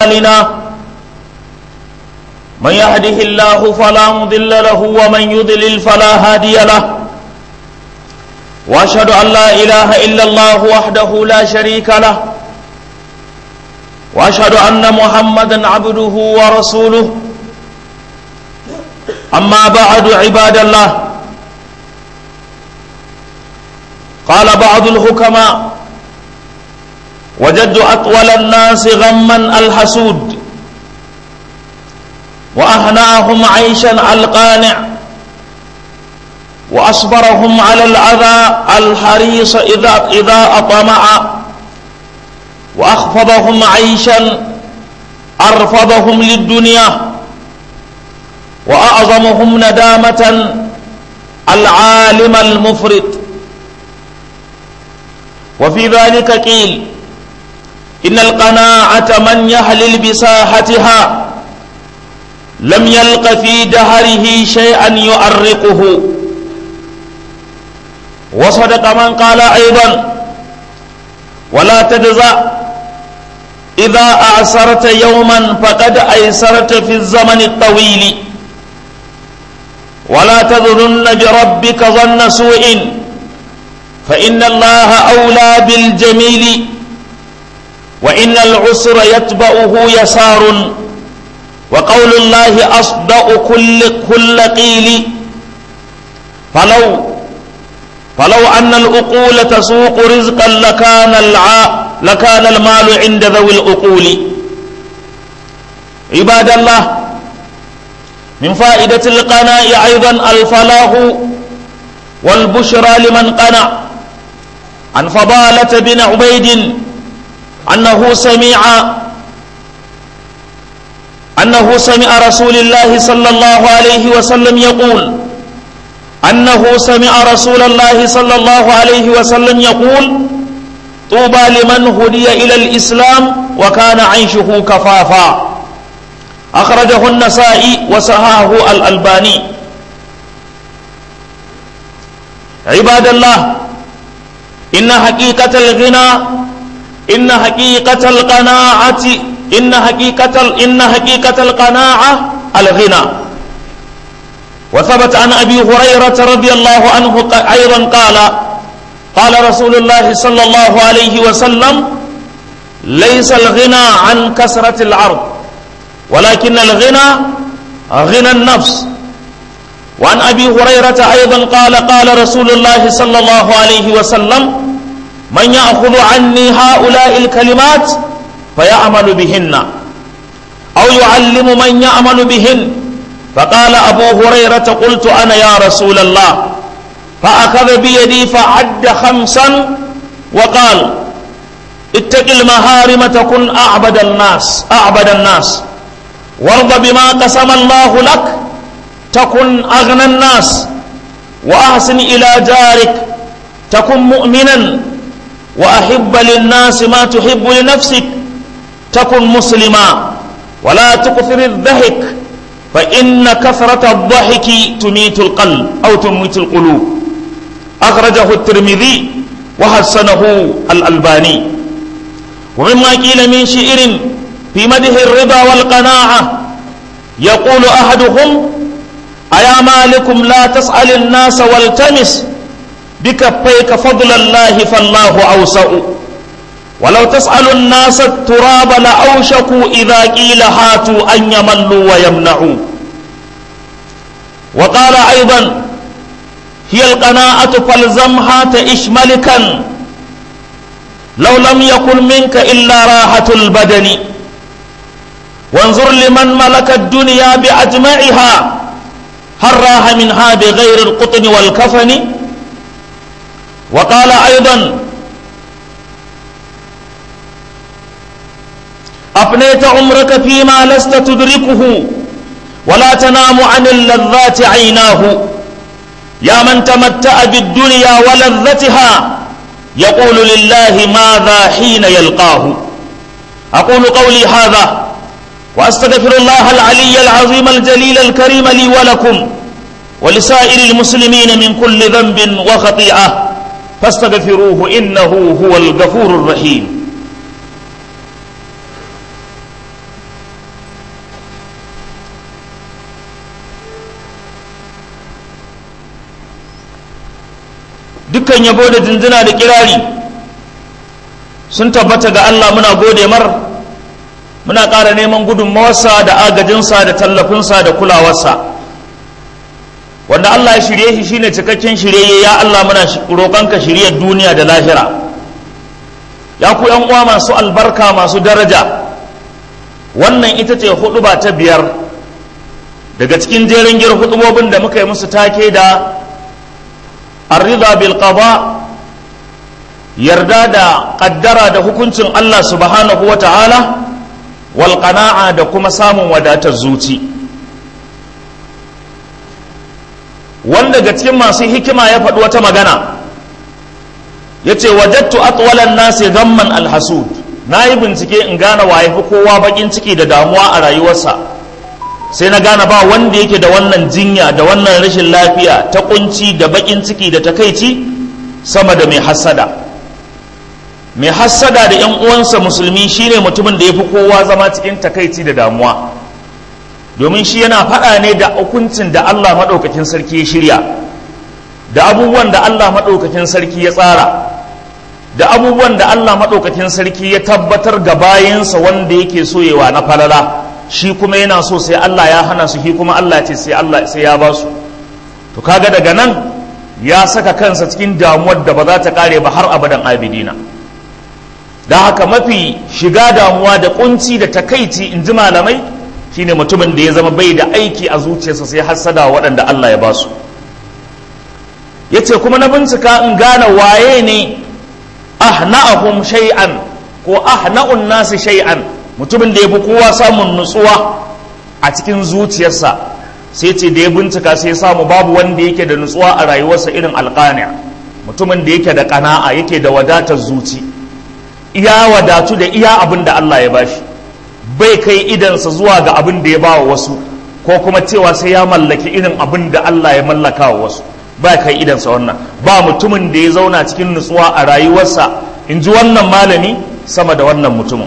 لنا من يهده الله فلا مضل له ومن يضلل فلا هادي له واشهد ان لا اله الا الله وحده لا شريك له واشهد ان محمدا عبده ورسوله اما بعد عباد الله قال بعض الحكماء وجدت اطول الناس غما الحسود واهناهم عيشا القانع واصبرهم على الاذى الحريص اذا اذا اطمع واخفضهم عيشا ارفضهم للدنيا واعظمهم ندامه العالم المفرط وفي ذلك قيل ان القناعه من يهلل بساحتها لم يلق في دهره شيئا يؤرقه وصدق من قال ايضا ولا تجزع اذا اعسرت يوما فقد ايسرت في الزمن الطويل ولا تظنن بربك ظن سوء فان الله اولى بالجميل وان العسر يتبعه يسار وقول الله أصدق كل كل قيل فلو فلو أن الأقول تسوق رزقا لكان الع لكان المال عند ذوي الأقول عباد الله من فائدة القناء أيضا الفلاح والبشرى لمن قنع عن فضالة بن عبيد أنه سمع أنه سمع رسول الله صلى الله عليه وسلم يقول أنه سمع رسول الله صلى الله عليه وسلم يقول طوبى لمن هدي إلى الإسلام وكان عيشه كفافا أخرجه النسائي وسهاه الألباني عباد الله إن حقيقة الغنى إن حقيقة القناعة إن حقيقة إن حقيقة القناعة الغنى وثبت عن أبي هريرة رضي الله عنه أيضا قال قال رسول الله صلى الله عليه وسلم ليس الغنى عن كثرة العرض ولكن الغنى غنى النفس وعن أبي هريرة أيضا قال قال رسول الله صلى الله عليه وسلم من يأخذ عني هؤلاء الكلمات فيعمل بهن أو يعلم من يعمل بهن فقال أبو هريرة قلت أنا يا رسول الله فأخذ بيدي فعد خمسا وقال اتق المهارم تكن أعبد الناس أعبد الناس وارض بما قسم الله لك تكن أغنى الناس وأحسن إلى جارك تكن مؤمنا وأحب للناس ما تحب لنفسك تكن مسلما ولا تكثر الضحك فإن كثرة الضحك تميت القلب أو تميت القلوب أخرجه الترمذي وحسنه الألباني ومما قيل من شعر في مده الرضا والقناعة يقول أحدهم أيا مالكم لا تسأل الناس والتمس بكفيك فضل الله فالله أوسع ولو تسأل الناس التراب لأوشكوا إذا قيل هاتوا أن يملوا ويمنعوا وقال أيضا هي القناعة فالزمها تعش ملكا لو لم يكن منك إلا راحة البدن وانظر لمن ملك الدنيا بأجمعها هل راح منها بغير القطن والكفن وقال أيضا أفنيت عمرك فيما لست تدركه ولا تنام عن اللذات عيناه يا من تمتع بالدنيا ولذتها يقول لله ماذا حين يلقاه أقول قولي هذا وأستغفر الله العلي العظيم الجليل الكريم لي ولكم ولسائر المسلمين من كل ذنب وخطيئة فاستغفروه إنه هو الغفور الرحيم dukkan yabo da jinjina da kirari sun tabbata ga Allah muna gode mar muna ƙara neman gudunmawarsa da agajinsa da tallafinsa da kulawarsa wanda Allah ya shirye shi shine cikakken shirye ya Allah muna roƙonka shiryar duniya da lahira ya ku yan uwa masu albarka masu daraja wannan ita ce huɗuba ta biyar daga cikin jerin gir hudubobin da muka yi musu take da arrida bil qada yarda da kaddara da hukuncin Allah subhanahu wa ta'ala wal qana'a da kuma samun wadatar zuci wanda daga cikin masu hikima ya faɗi wata magana ya ce wajattu atwalan nasi gamman alhasud na yi bincike in gane waye fi kowa bakin ciki da damuwa a rayuwarsa sai na gane ba wanda yake da wannan jinya da wannan rashin lafiya ta kunci da bakin ciki da takaici sama da mai hassada mai hassada da yan uwansa musulmi shine mutumin da ya fi kowa zama cikin takaici da damuwa domin shi yana faɗa ne da hukuncin da Allah maɗaukakin sarki ya shirya da abubuwan da Allah maɗaukakin sarki ya tsara da abubuwan da Allah maɗaukakin sarki ya tabbatar ga bayansa wanda yake soyewa na falala shi kuma yana so sai Allah ya hana su shi kuma Allah ce sai Allah sai ya ba su to kaga daga nan ya saka kansa cikin damuwar da ba za ta kare ba har abadan abidina da haka mafi shiga damuwa da kunci da takaici in ji malamai shine mutumin da ya zama bai da aiki a zuciyarsa sai hassada waɗanda Allah ya ba su yace kuma na bincika in gane waye ne ahna'ahum shay'an ko ahna'un nasi shay'an mutumin da ya fi kowa samun nutsuwa a cikin zuciyarsa sai ce da ya bincika sai ya samu babu wanda yake da nutsuwa a rayuwarsa irin alƙaniya mutumin da yake da ƙana'a yake da wadatar zuci iya wadatu da iya abin da Allah ya bashi bai kai idansa zuwa ga abin da ya ba wa wasu ko kuma cewa sai ya mallaki irin abin da Allah ya mallaka wa wasu ba kai idansa wannan ba mutumin da ya zauna cikin nutsuwa a rayuwarsa in ji wannan malami sama da wannan mutumin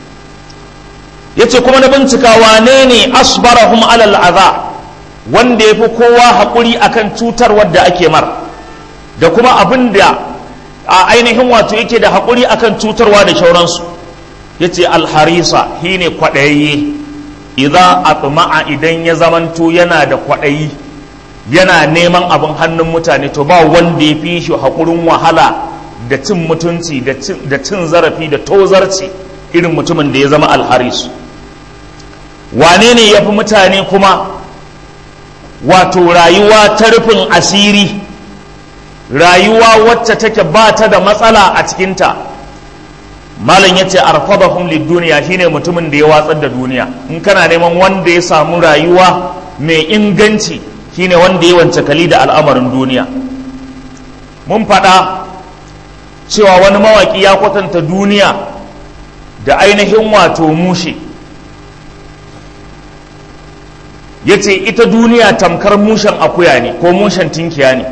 yace kuma na bincika wane ne asbarahum alal aza wanda ya fi kowa haƙuri akan cutar wadda ake mar da kuma abin da a ainihin wato yake da haƙuri akan cutarwa da shauransu yace alharisa shine kwaɗayayye idza atma'a idan ya zamanto yana da kwaɗayi yana neman abin hannun mutane to ba wanda ya fi shi haƙurin wahala da cin mutunci da cin zarafi da tozarci irin mutumin da ya zama alharis wane ne ya fi mutane kuma wato rayuwa ta rufin asiri rayuwa wacce take ba ta da matsala a cikinta malam ya ce arfadahum duniya shine mutumin da ya watsar da duniya in kana neman wanda ya samu rayuwa mai inganci shine wanda ya wance kali da al'amarin duniya mun faɗa cewa wani mawaƙi ya kwatanta duniya da ainihin wato mushe ya ce ita duniya tamkar mushen akuya ne ko mushen tinkiya ne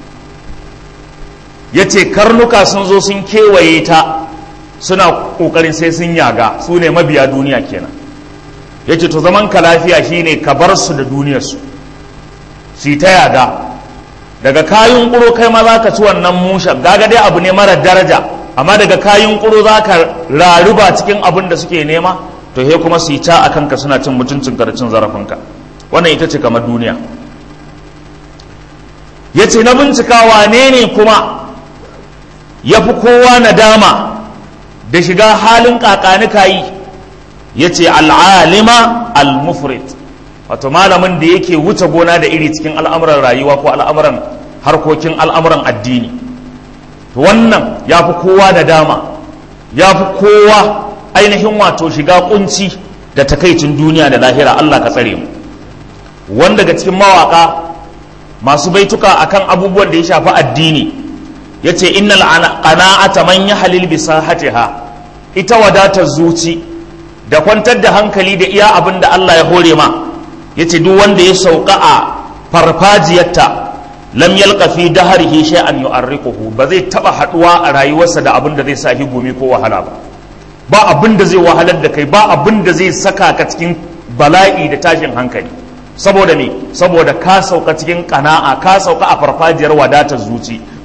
ya ce karnuka sun zo sun kewaye ta suna ƙoƙarin sai sun yaga su ne mabiya duniya kenan ya ce to zaman ka lafiya shine ka bar su da duniyarsu su ta yaga daga kayan ƙuro kai ma za ka ci wannan mushen gaga dai abu ne mara daraja amma daga kayan ƙuro za ka raruba cikin abin da suke nema to he kuma su yi ta a kanka suna cin mutuncin da cin zarafinka wannan ita ce kamar duniya ya ce na bincika wane ne kuma ya fi kowa nadama da shiga halin kakanika yi ya ce al'alima al-mufrit wato malamin da yake wuce gona da iri cikin al'amuran rayuwa ko al'amuran harkokin al'amuran addini wannan ya fi kowa da dama ya fi kowa ainihin wato shiga kunci da takaicin duniya da lahira Allah ka tsare mu wanda daga cikin mawaka masu baituka akan abubuwan da ya shafi addini ya ce innal qana'ata man yahlil bi sahatiha ita wadatar zuci da kwantar da hankali da iya abin da Allah ya hore ma ya ce duk wanda ya sauka a farfajiyarta lam yalqa fi dahrihi shay'an yu'arriquhu ba zai taba haduwa a rayuwarsa da abin da zai sa shi gumi ko wahala ba ba abin da zai wahalar da kai ba abin da zai saka ka cikin bala'i da tashin hankali saboda me saboda ka sauka cikin kana'a ka sauka a farfajiyar wadatar zuci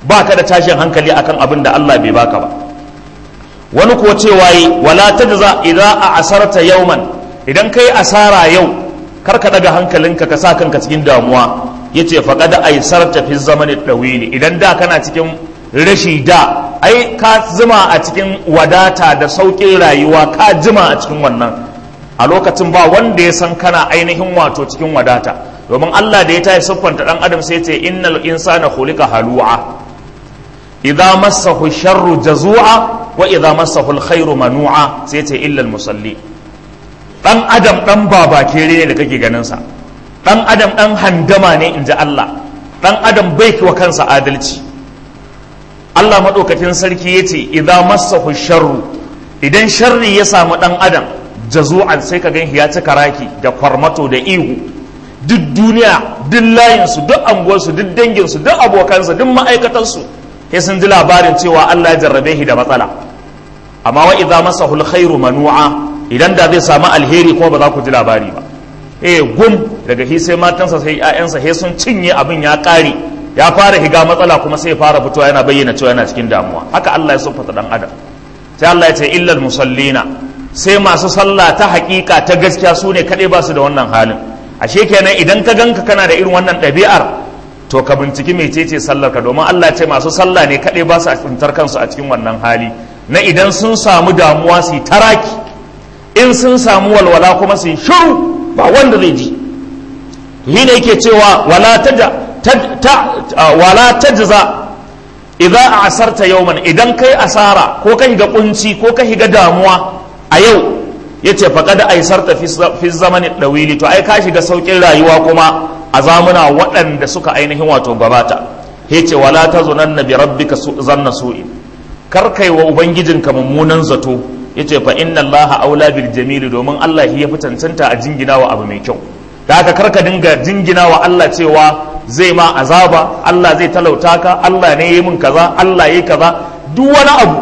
baka da tashin hankali akan abin da Allah bai baka ba wani kuwa cewa yi wala tajza idza asarta yawman idan kai asara yau kar ka daga hankalinka ka sa kanka cikin damuwa yace faqad aisarta fi zamani dawili idan da kana cikin rashi da ai ka zuma a cikin wadata da sauƙin rayuwa ka jima a cikin wannan a lokacin ba wanda ya san kana ainihin wato cikin wadata domin Allah da ya tayi siffanta dan adam sai ce innal insana khuliqa halu'a idza massahu sharru jazua wa idza massahu alkhairu manu'a sai ce illa almusalli dan adam dan babakere ne da kake ganin sa dan adam dan handama ne inji Allah dan adam bai wa kansa adalci Allah maɗaukakin sarki ya ce idza massahu sharru idan sharri ya samu ɗan adam jazu'an sai ka gan ya cika raki da kwarmato da ihu duk duniya duk layinsu duk anguwarsu duk danginsu duk abokansa duk ma'aikatansu sai sun ji labarin cewa Allah ya jarrabe shi da matsala amma wa idza massahu alkhairu manu'a idan da zai samu alheri kuma ba za ku ji labari ba eh gum daga shi sai matansa sai ƴaƴansa sai sun cinye abin ya ƙare ya fara higa matsala kuma sai fara fitowa yana bayyana cewa yana cikin damuwa haka Allah ya siffata dan adam sai Allah ya ce illal musallina sai masu sallah ta hakika ta gaskiya su ne kaɗai ba su da wannan halin ashe kenan idan ka ganka kana da irin wannan ɗabi'ar to ka binciki mecece sallar ka domin Allah ce masu sallah ne kaɗai ba su tsintar kansu a cikin wannan hali na idan sun samu damuwa su yi taraki in sun samu walwala kuma su yi shiru ba wanda zai ji shi ne yake cewa wala taja wala tajza idza asarta yawman idan kai asara ko ka higa kunci ko ka higa damuwa a yau yace faqad aisarta fi zamani dawili to ai ka shiga saukin rayuwa kuma a zamuna waɗanda suka ainihin wato gabata yace wala tazunanna bi rabbika zanna su'i kar kai wa ubangijinka mummunan zato yace fa inna allaha aula bil jamili domin Allah ya fi cancanta a jingina wa abu mai kyau da haka karka dinga jingina wa Allah cewa zai ma azaba Allah zai talauta ka Allah ne yi min kaza Allah yi kaza duk wani abu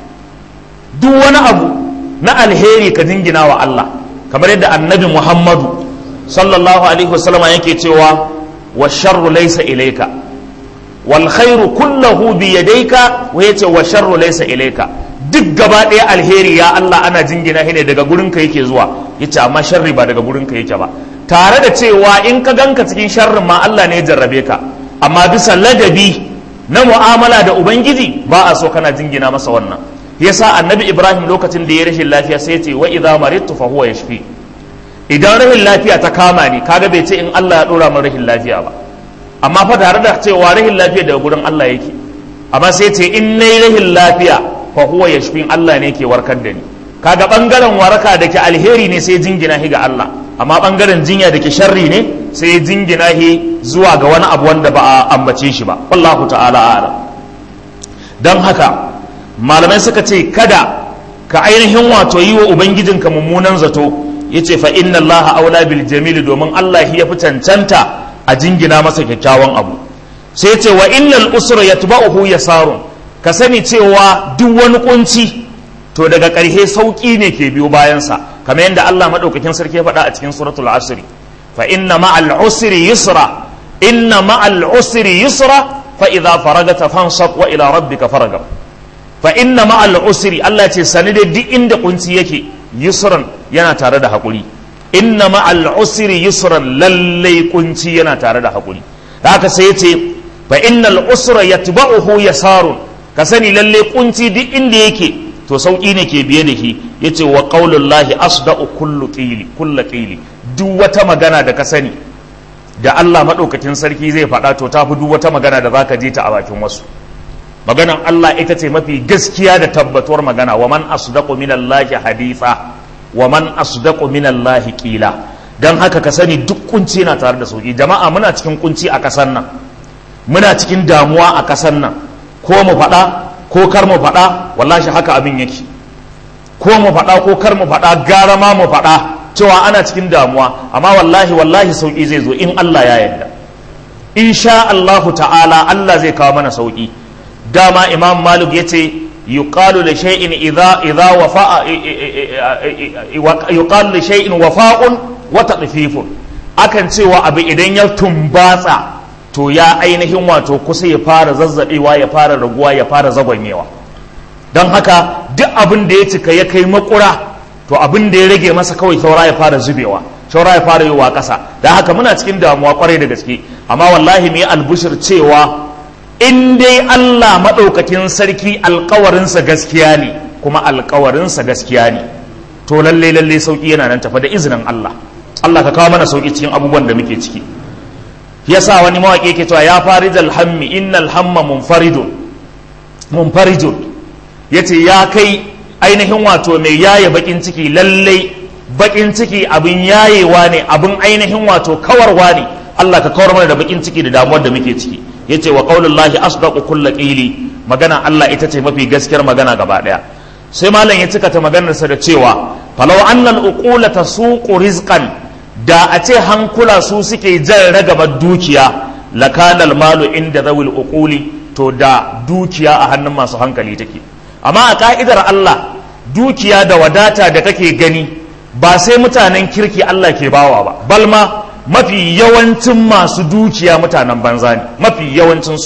duk wani abu na alheri ka jingina wa Allah kamar yadda annabi Muhammadu sallallahu alaihi wasallama yake cewa wa sharru laysa ilayka wal khairu kullahu bi yadayka wa yace wa sharru laysa ilayka duk gaba ɗaya alheri ya Allah ana jingina shi ne daga gurinka yake zuwa yace amma sharri ba daga gurinka yake ba tare da cewa in ka ganka cikin sharrin ma Allah ne ya jarrabe ka amma bisa ladabi na mu'amala da ubangiji ba a so kana jingina masa wannan yasa annabi ibrahim lokacin da ya rashin lafiya sai ce wa idza maridtu fa huwa yashfi idan rashin lafiya ta kama ni kaga bai ce in Allah ya dora min rashin lafiya ba amma fa tare da cewa rashin lafiya daga gurin Allah yake amma sai ce in nayi rashin lafiya fa huwa yashfi Allah ne ke warkar da ni kaga bangaren waraka da ke alheri ne sai jingina shi ga Allah amma bangaren jinya da ke sharri ne sai jingina shi zuwa ga wani abu wanda ba a ambace shi ba wallahu ta'ala a'lam don haka malamai suka ce kada ka ainihin wato yi wa ubangijinka mummunan zato yace fa inna allaha aula bil jamil domin Allah ya fi cancanta a jingina masa kyakkyawan abu sai ce wa innal usra yatba'uhu yasarun ka sani cewa duk wani kunci to daga ƙarshe sauƙi ne ke biyo bayansa kamar yadda Allah maɗaukakin sarki ya faɗa a cikin suratul asri fa inna ma'al usri yusra inna ma'al usri yusra fa idza faragata fansab wa ila rabbika faragab fa inna ma'al usri Allah ce sani da duk inda kunci yake yusran yana tare da hakuri inna ma'al usri yusran lallai kunci yana tare da hakuri haka sai yace fa innal usra yatba'uhu yasarun ka sani lalle kunci duk inda yake to sauƙi ne ke biye da shi ya ce wa ƙaunullahi asda'u kullu ƙili kulla ƙili duk wata magana da ka sani da Allah maɗaukakin sarki zai faɗa to ta fi duk wata magana da za ka je ta a bakin wasu maganan Allah ita ce mafi gaskiya da tabbatuwar magana wa man asdaqu minallahi haditha wa man asdaqu minallahi qila dan haka ka sani duk kunci na tare da sauki jama'a muna cikin kunci a ƙasar nan muna cikin damuwa a ƙasar nan ko mu faɗa ko kar mu faɗa wallahi haka abin yake ko mu faɗa ko kar mu faɗa gara ma mu faɗa cewa ana cikin damuwa amma wallahi wallahi sauki zai zo in Allah ya yarda insha Allahu ta'ala Allah zai kawo mana sauki dama Imam Malik yace yuqalu li shay'in idha idha wafa'a yuqalu li shay'in wafa'un wa tadfifun akan cewa abu idan ya tumbatsa to ya ainihin wato kusa ya fara zazzabewa ya fara raguwa ya fara zagwanyewa don haka duk abin da ya cika ya kai makura to abin da ya rage masa kawai saura ya fara zubewa saura ya fara yiwa ƙasa da haka muna cikin damuwa kwarai da gaske amma wallahi mu yi albushir cewa in dai Allah maɗaukakin sarki alkawarinsa gaskiya ne kuma alkawarinsa gaskiya ne to lalle lalle sauki yana nan tafa da izinin Allah Allah ka kawo mana sauki cikin abubuwan da muke ciki yasa wani mawaƙi yake cewa ya farijal hammi innal hamma munfaridun munfarijun yace ya kai ainihin wato mai yaye bakin ciki lalle bakin ciki abin yayewa ne abin ainihin wato kawarwa ne Allah ka kawar mana da bakin ciki da damuwar da muke ciki yace wa qaulullahi asdaqu kulli qili magana Allah ita ce mafi gaskiyar magana gaba daya sai malam ya cika ta maganarsa da cewa falau annal uqula tasuqu rizqan da a ce hankula su suke jan ragabar dukiya lakanal malu inda zawil uquli to da dukiya a hannun masu hankali take amma a ka'idar Allah dukiya da wadata da kake gani ba sai mutanen kirki Allah ke bawa ba balma mafi yawancin masu dukiya mutanen banza ne mafi yawancinsu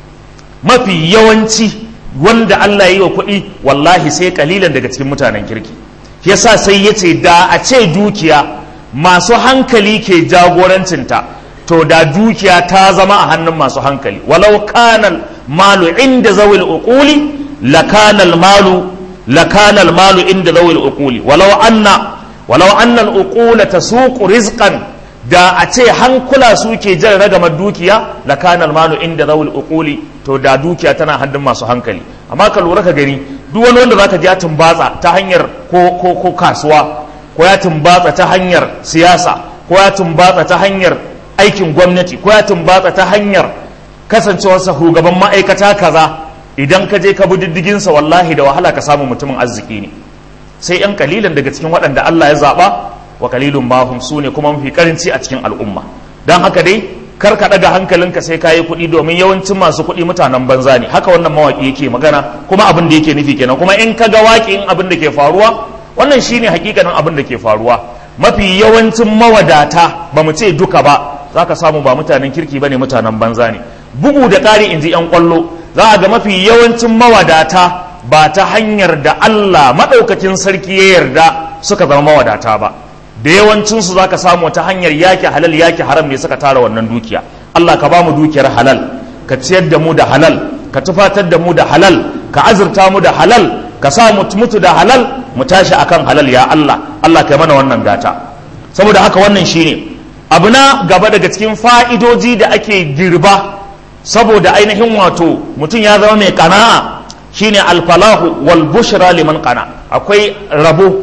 mafi yawanci wanda Allah ya yi wa kuɗi wallahi sai kalilan daga cikin mutanen kirki yasa sai ya ce da a ce dukiya masu hankali ke jagorancinta to da dukiya ta zama a hannun masu hankali walau kanal malu inda zawil uquli lakanal malu lakanal malu inda zawil uquli walau anna walau anna al uqula tasuqu rizqan da a ce hankula suke jan ragamar dukiya lakanal malu inda zawil uquli to da dukiya tana hannun masu hankali amma ka lura ka gani duk wani wanda zaka ji ya tumbatsa ta hanyar ko ko ko kasuwa ko ya tumbatsa ta hanyar siyasa ko ya tumbatsa ta hanyar aikin gwamnati ko ya tumbatsa ta hanyar kasancewarsa shugaban ma'aikata kaza idan ka je ka bi diddiginsa wallahi da wahala ka samu mutumin arziki ne sai yan kalilan daga cikin waɗanda Allah ya zaɓa wa kalilun mahum su ne kuma mafi karanci a cikin al'umma don haka dai kar ka ɗaga hankalinka sai ka yi kuɗi domin yawancin masu kuɗi mutanen banza ne haka wannan mawaƙi yake magana kuma abin da yake nufi kenan kuma in ka ga waƙin abin da ke faruwa wannan shine hakikanin abin da ke faruwa mafi yawancin mawadata ba mu ce duka ba za ka samu ba mutanen kirki ba ne mutanen banza ne bugu da ƙari in ji 'yan ƙwallo za a ga mafi yawancin mawadata ba ta hanyar da Allah maɗaukacin sarki ya yarda suka zama mawadata ba da yawancinsu za ka samu ta hanyar yaki halal yaki haram ne suka tara wannan dukiya Allah ka ba mu dukiyar halal ka ciyar da mu da halal ka tufatar da mu da halal ka azurta mu da halal ka sa mu mutu da halal mu tashi akan halal ya Allah Allah ka yi mana wannan gata saboda haka wannan shine abu na gaba daga cikin fa'idoji da ake girba saboda ainihin wato mutum ya zama mai kana'a shine alfalahu wal bushra liman qana akwai rabo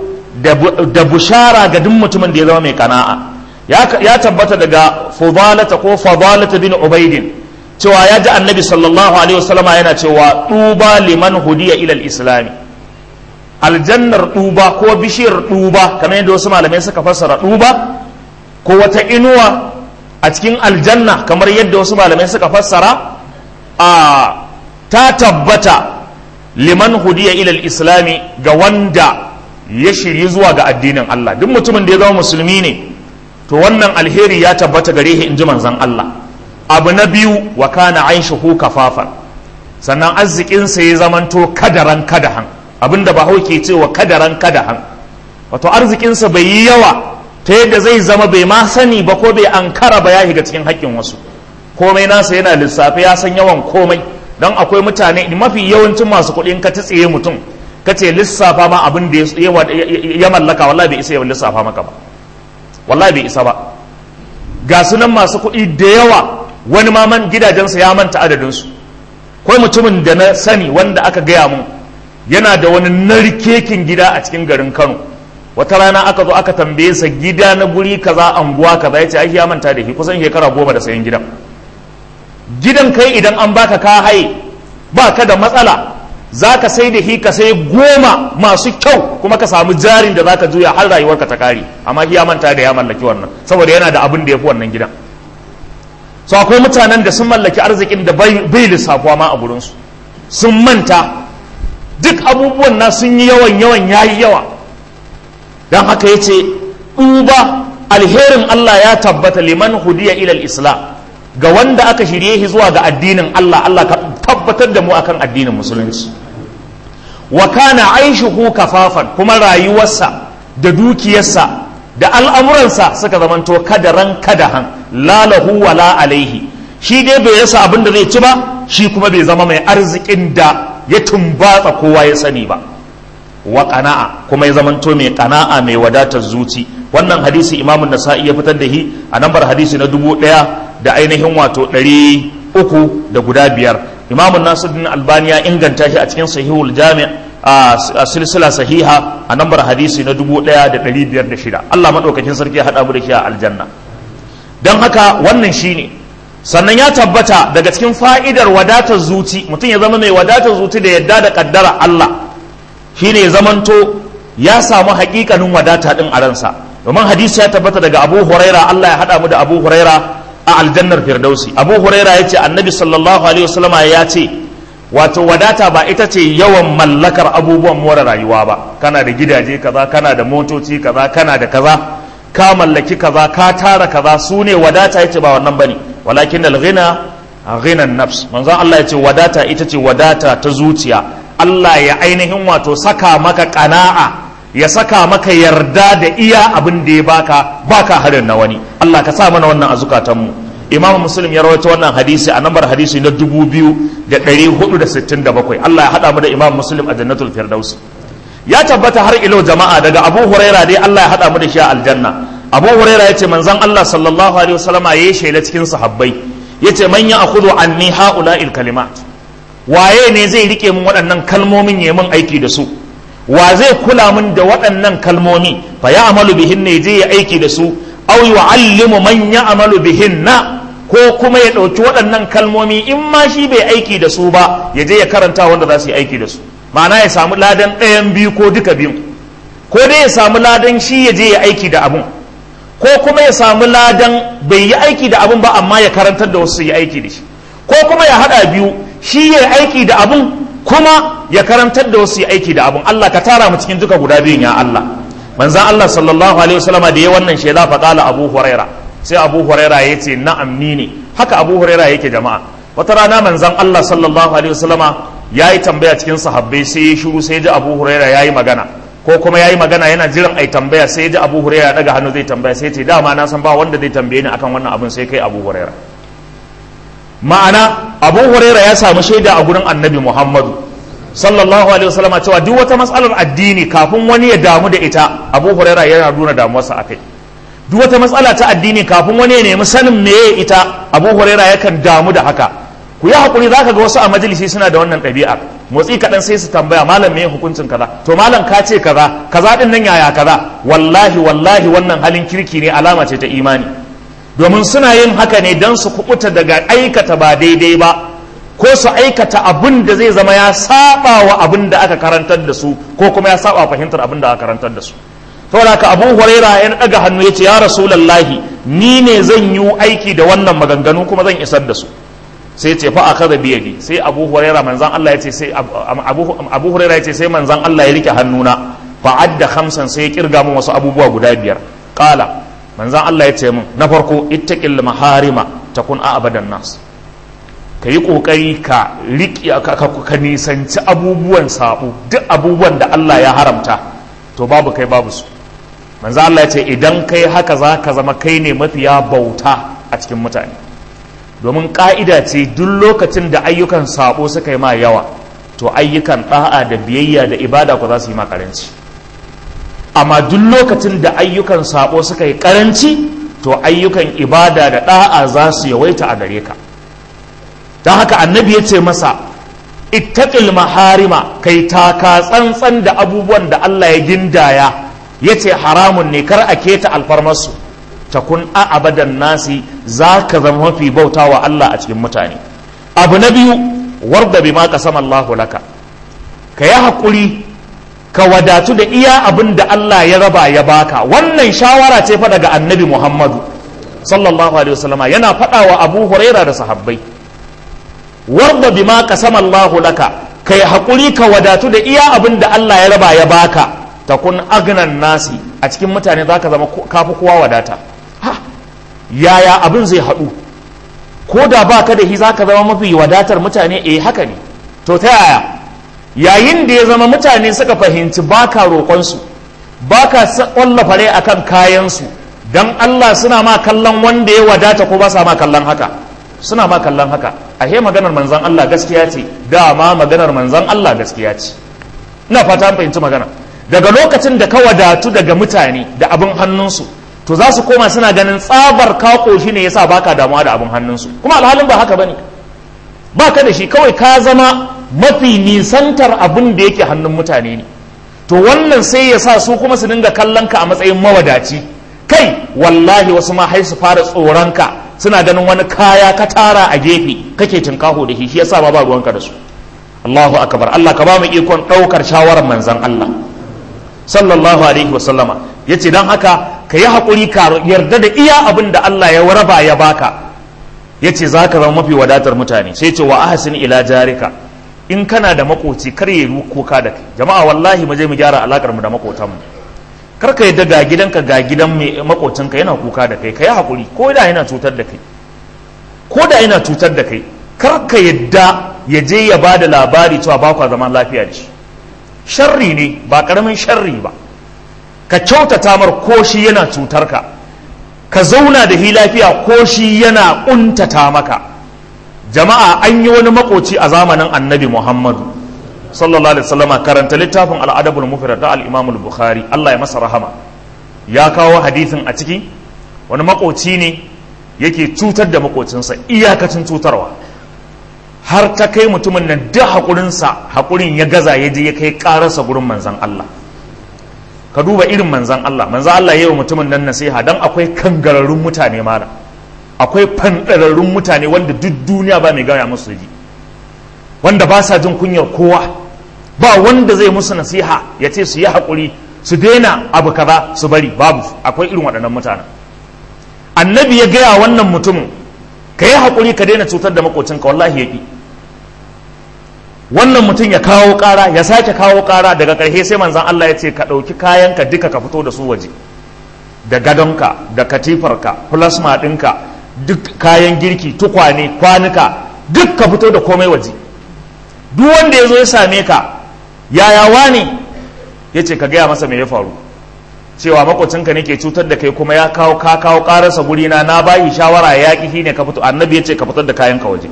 da bushara ga duk mutumin da ya zama mai kana'a ya tabbata daga fudalata ko fadalata bin ubaidin cewa ya ji annabi sallallahu alaihi wasallama yana cewa duba liman hudiya ilal islami aljannar duba ko bishiyar duba kamar yadda wasu malamai suka fassara duba ko wata inuwa a cikin aljanna kamar yadda wasu malamai suka fassara a ta tabbata liman hudiya ilal islami ga wanda ya shirye zuwa ga addinin Allah duk mutumin da ya zama musulmi ne to wannan alheri ya tabbata gare shi in ji manzon Allah abu na biyu wa kana aishuhu kafafan sannan arzikinsa ya zamanto kadaran kadahan abinda ba ke cewa kadaran kadahan wato arzikinsa bai yi yawa ta yadda zai zama bai ma sani ba ko bai ankara ba ya shiga cikin haƙƙin wasu komai nasa yana lissafi ya san yawan komai don akwai mutane mafi yawancin masu kuɗi in ka tsiye mutum ka ce lissafa ma abin da ya mallaka wallahi bai isa ya lissafa maka ba wallahi bai isa ba ga sunan masu kuɗi da yawa wani ma man gidajensa ya manta adadinsu kai mutumin da na sani wanda aka gaya mun yana da wani narkekin gida a cikin garin kano wata rana aka zo aka tambaye sa gida na guri kaza anguwa kaza ya ce ai ya manta da shi kusan shekara goma da sayan gidan gidan kai idan an baka ka haye ba ka da matsala za ka sai da shi ka sai goma masu kyau kuma ka samu jarin da za ka juya har rayuwarka ta kare amma ya manta da ya mallaki wannan saboda yana da abin da ya fi wannan gidan so akwai mutanen da sun mallaki arzikin da bai lissafuwa ma a gurinsu sun manta duk abubuwan na sun yi yawan yawan yayi yawa don haka ya ce ɗuba alherin Allah ya tabbata liman hudiya ilal islam ga wanda aka shirye shi zuwa ga addinin Allah Allah ka tabbatar da mu akan addinin musulunci wa kana aishuhu kafafan kuma rayuwarsa da dukiyarsa da al'amuransa suka zamanto kadaran kadahan lalahu wala alaihi shi dai bai rasa abin da zai ci ba shi kuma bai zama mai arzikin da ya tumbatsa kowa ya sani ba wa qana'a kuma ya zamanto mai qana'a mai wadatar zuci wannan hadisi imamun nasa'i ya fitar da shi a nambar hadisi na dubu ɗaya da ainihin wato ɗari uku da guda biyar imamun nasiruddin albani ya inganta shi a cikin sahihul jami' a silsila sahiha a nambar hadisi na dubu ɗaya da ɗari biyar da shida allah maɗaukakin sarki ya haɗa mu da shi a aljanna don haka wannan shine sannan ya tabbata daga cikin fa'idar wadatar zuci mutum ya zama mai wadatar zuci da yadda da kaddara allah shine ya zamanto ya samu haƙiƙanin wadata ɗin a ransa domin hadisi ya tabbata daga abu huraira allah ya haɗa mu da abu huraira a aljannar firdausi abu huraira ya ce annabi sallallahu alaihi wasallama ya ce wato wadata ba ita ce yawan mallakar abubuwan more rayuwa ba kana da gidaje kaza kana da motoci kaza kana da kaza ka mallaki kaza ka tara kaza su ne wadata ya ce ba wannan bane walakin alghina ghinan nafs manzon allah ya ce wadata ita ce wadata ta zuciya allah ya ainihin wato saka maka kana'a ya saka maka yarda da iya abin da ya baka baka harin na wani Allah ka sa mana wannan a zukatanmu Imam Muslim ya rawaito wannan hadisi a nambar hadisi na 2467 Allah ya hada mu da Imam Muslim a Jannatul Firdaus ya tabbata har ilo jama'a daga Abu Huraira dai Allah ya hada mu da shi a aljanna Abu Huraira yace manzon Allah sallallahu alaihi wasallama yayi shaida cikin sahabbai yace man ya akhudhu anni haula'il kalimat waye ne zai rike mun waɗannan kalmomin yayin mun aiki da su wa zai kula min da waɗannan kalmomi fa ya amalu bihin ne je ya aiki da su aw yu'allimu man ya amalu bihin na ko kuma ya ɗauki waɗannan kalmomi in ma shi bai aiki da su ba ya je ya karanta wanda za su yi aiki da su ma'ana ya samu ladan ɗayan biyu ko duka biyu ko dai ya samu ladan shi ya je ya aiki da abun ko kuma ya samu ladan bai yi aiki da abun ba amma ya karantar da wasu su yi aiki da shi ko kuma ya haɗa biyu shi ya aiki da abun kuma ya karantar da wasu aiki da abun Allah ka tara mu cikin duka guda biyun ya Allah manzan Allah sallallahu alaihi wasallama da ya wannan shaida fa qala Abu Huraira sai Abu Huraira ya ce na'am ni ne haka Abu Huraira yake jama'a wata rana manzan Allah sallallahu alaihi wasallama ya yi tambaya cikin sahabbai sai ya shiru sai ya ji Abu Huraira ya yi magana ko kuma ya yi magana yana jiran ai tambaya sai ya ji Abu Huraira daga hannu zai tambaya sai ya ce dama na san ba wanda zai tambaye ni akan wannan abun sai kai Abu Huraira ma'ana Abu Huraira ya samu shaida a gurin Annabi Muhammadu sallallahu alaihi wasallam cewa duk wata matsalar addini kafin wani ya damu da ita abu huraira yana nuna damuwarsa akai duk wata matsala ta addini kafin wani ya nemi sanin meye ita abu huraira yakan damu da haka ku yi hakuri zaka ga wasu a majalisi suna da wannan ɗabi'a motsi kaɗan sai su tambaya malam meye hukuncin kaza to malam ka ce kaza kaza din nan yaya kaza wallahi wallahi wannan halin kirki ne alama ce ta imani domin suna yin haka ne don su kubuta daga aikata ba daidai ba ko su aikata abin da zai zama ya saba wa abin da aka karantar da su ko kuma ya saba fahimtar abin da aka karantar da su saboda haka abu huraira ya daga hannu ya ce ya rasulallahi ni ne zan yi aiki da wannan maganganu kuma zan isar da su sai ce fa aka da biyadi sai abu huraira manzan Allah ya ce sai abu huraira ya ce sai manzan Allah ya rike hannuna fa adda khamsan sai ya kirga min wasu abubuwa guda biyar qala manzan Allah ya ce min na farko ittaqil maharima takun a abadan nas ka yi ƙoƙari ka riƙe ka nisanci abubuwan saɓo duk abubuwan da Allah ya haramta to babu kai babu su manzo Allah ya ce idan kai haka za ka zama kai ne mafiya bauta a cikin mutane domin ƙa'ida ce duk lokacin da ayyukan saɓo suka yi ma yawa to ayyukan ɗa'a da biyayya da ibada ku za su yi ma ƙaranci amma duk lokacin da ayyukan saɓo suka yi ƙaranci to ayyukan ibada da ɗa'a za su yawaita a gare ka don haka annabi ya ce masa ittaqil maharima kai taka tsantsan da abubuwan da Allah ya gindaya ya ce haramun ne kar a keta alfarmarsu takun a abadan nasi za ka zama mafi bauta wa Allah a cikin mutane abu na biyu warda bima qasama Allahu laka ka yi haƙuri ka wadatu da iya abin da Allah ya raba ya baka wannan shawara ce fa daga annabi Muhammadu sallallahu alaihi wasallama yana faɗa wa Abu Huraira da sahabbai warda bima qasama Allahu laka kai hakuri ka wadatu da iya abin da Allah ya raba ya baka takun agnan nasi a cikin mutane zaka zama kafi kowa wadata ha yaya abin zai haɗu ko da ba ka da shi za ka zama mafi wadatar mutane eh haka ne to ta yaya yayin da ya zama mutane suka fahimci ba ka roƙonsu ba ka ƙwallafa rai a kan kayansu don Allah suna ma kallon wanda ya wadata ko ba sa ma kallon haka suna ma kallon haka a he maganar manzan Allah gaskiya ce dama maganar manzan Allah gaskiya ce ina fata an fahimci magana daga lokacin da ka wadatu daga mutane da abin hannunsu to za su koma suna ganin tsabar ka koshi ne yasa baka damuwa da abin hannunsu kuma alhalin ba haka bane baka da shi kawai ka zama mafi nisantar abin da yake hannun mutane ne to wannan sai ya sa su kuma su dinga kallon ka a matsayin mawadaci kai wallahi wasu ma hai su fara tsoron ka suna ganin wani kaya ka tara a gefe kake tinkaho da shi shi yasa ba ba ruwanka da su Allahu akbar Allah ka ba mu ikon daukar shawarar manzon Allah sallallahu alaihi wa sallama yace dan haka ka yi hakuri ka yarda da iya abin da Allah ya raba ya baka yace zaka zama mafi wadatar mutane sai ce wa ahsin ila jarika in kana da makoci kar ya yi kuka da kai jama'a wallahi mu je mu gyara alakar mu da makotan mu kar ka yadda ga gidanka ga gidan mai makocinka yana kuka da kai kai hakuri ko da yana cutar da kai ko da yana cutar da kai kar ka yadda ya je ya ba da labari cewa ba kwa zaman lafiya da shi sharri ne ba karamin sharri ba ka kyautata mar ko shi yana cutar ka ka zauna da hi lafiya ko shi yana kuntata maka jama'a an yi wani makoci a zamanin annabi muhammadu sallallahu alaihi wasallam karanta littafin al'adabul mufrad da al-imam al-bukhari Allah ya masa rahama ya kawo hadisin a ciki wani makoci ne yake cutar da makocinsa iyakacin cutarwa har ta kai mutumin nan duk haƙurinsa haƙurin ya gaza ya je ya kai ƙararsa gurin manzan Allah ka duba irin manzan Allah manzan Allah ya yi wa mutumin nan nasiha don akwai kangararrun mutane mara akwai fanɗararrun mutane wanda duk duniya ba mai gaya musu ji wanda ba sa jin kunyar kowa ba wanda zai musu nasiha ya ce su yi haƙuri su daina abu kaza su bari babu akwai irin waɗannan mutanen annabi ya gaya wannan mutumin ka yi haƙuri ka daina cutar da makocinka wallahi ya ƙi wannan mutum ya kawo ƙara ya sake kawo ƙara daga ƙarshe sai manzan Allah ya ce ka ɗauki kayanka duka ka fito da su waje da gadonka da katifarka plasma ɗinka duk kayan girki tukwane kwanuka duk ka fito da komai waje duk wanda ya zo ya same ka yaya wani ya ce ka gaya masa me ya faru cewa makocinka ne ke cutar da kai kuma ya kawo ka kawo ƙararsa gurina na bayi shawara ya ƙi ne ka fito annabi ya ce ka fitar da kayanka waje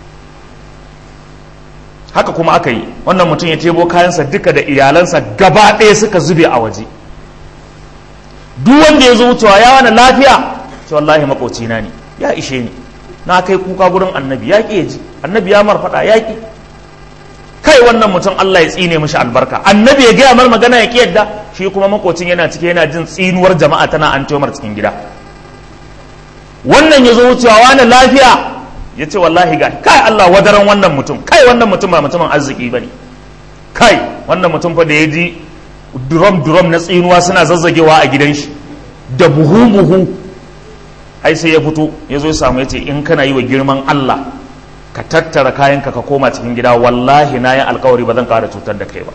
haka kuma aka yi wannan mutum ya tebo kayansa duka da iyalansa gaba ɗaya suka zube a waje duk wanda ya zo wucewa ya wani lafiya ce wallahi makocina ne ya ishe ni na kai kuka gurin annabi ya ƙi ya ji annabi ya marfaɗa ya ƙi kai wannan mutum Allah ya tsine mishi albarka annabi ya gaya mar magana ya ƙi yadda shi kuma makocin yana cike yana jin tsinuwar jama'a tana an cikin gida wannan ya zo wucewa wani lafiya ya ce wallahi ga kai Allah wadaran wannan mutum kai wannan mutum ba mutumin arziki ba ne kai wannan mutum fa da ya ji durom durom na tsinuwa suna zazzagewa a gidan shi da buhu buhu ai sai ya fito ya zo ya samu ya ce in kana yi wa girman Allah ka tattara kayanka ka koma cikin gida wallahi na yi alkawari ba zan kara cutar da kai ba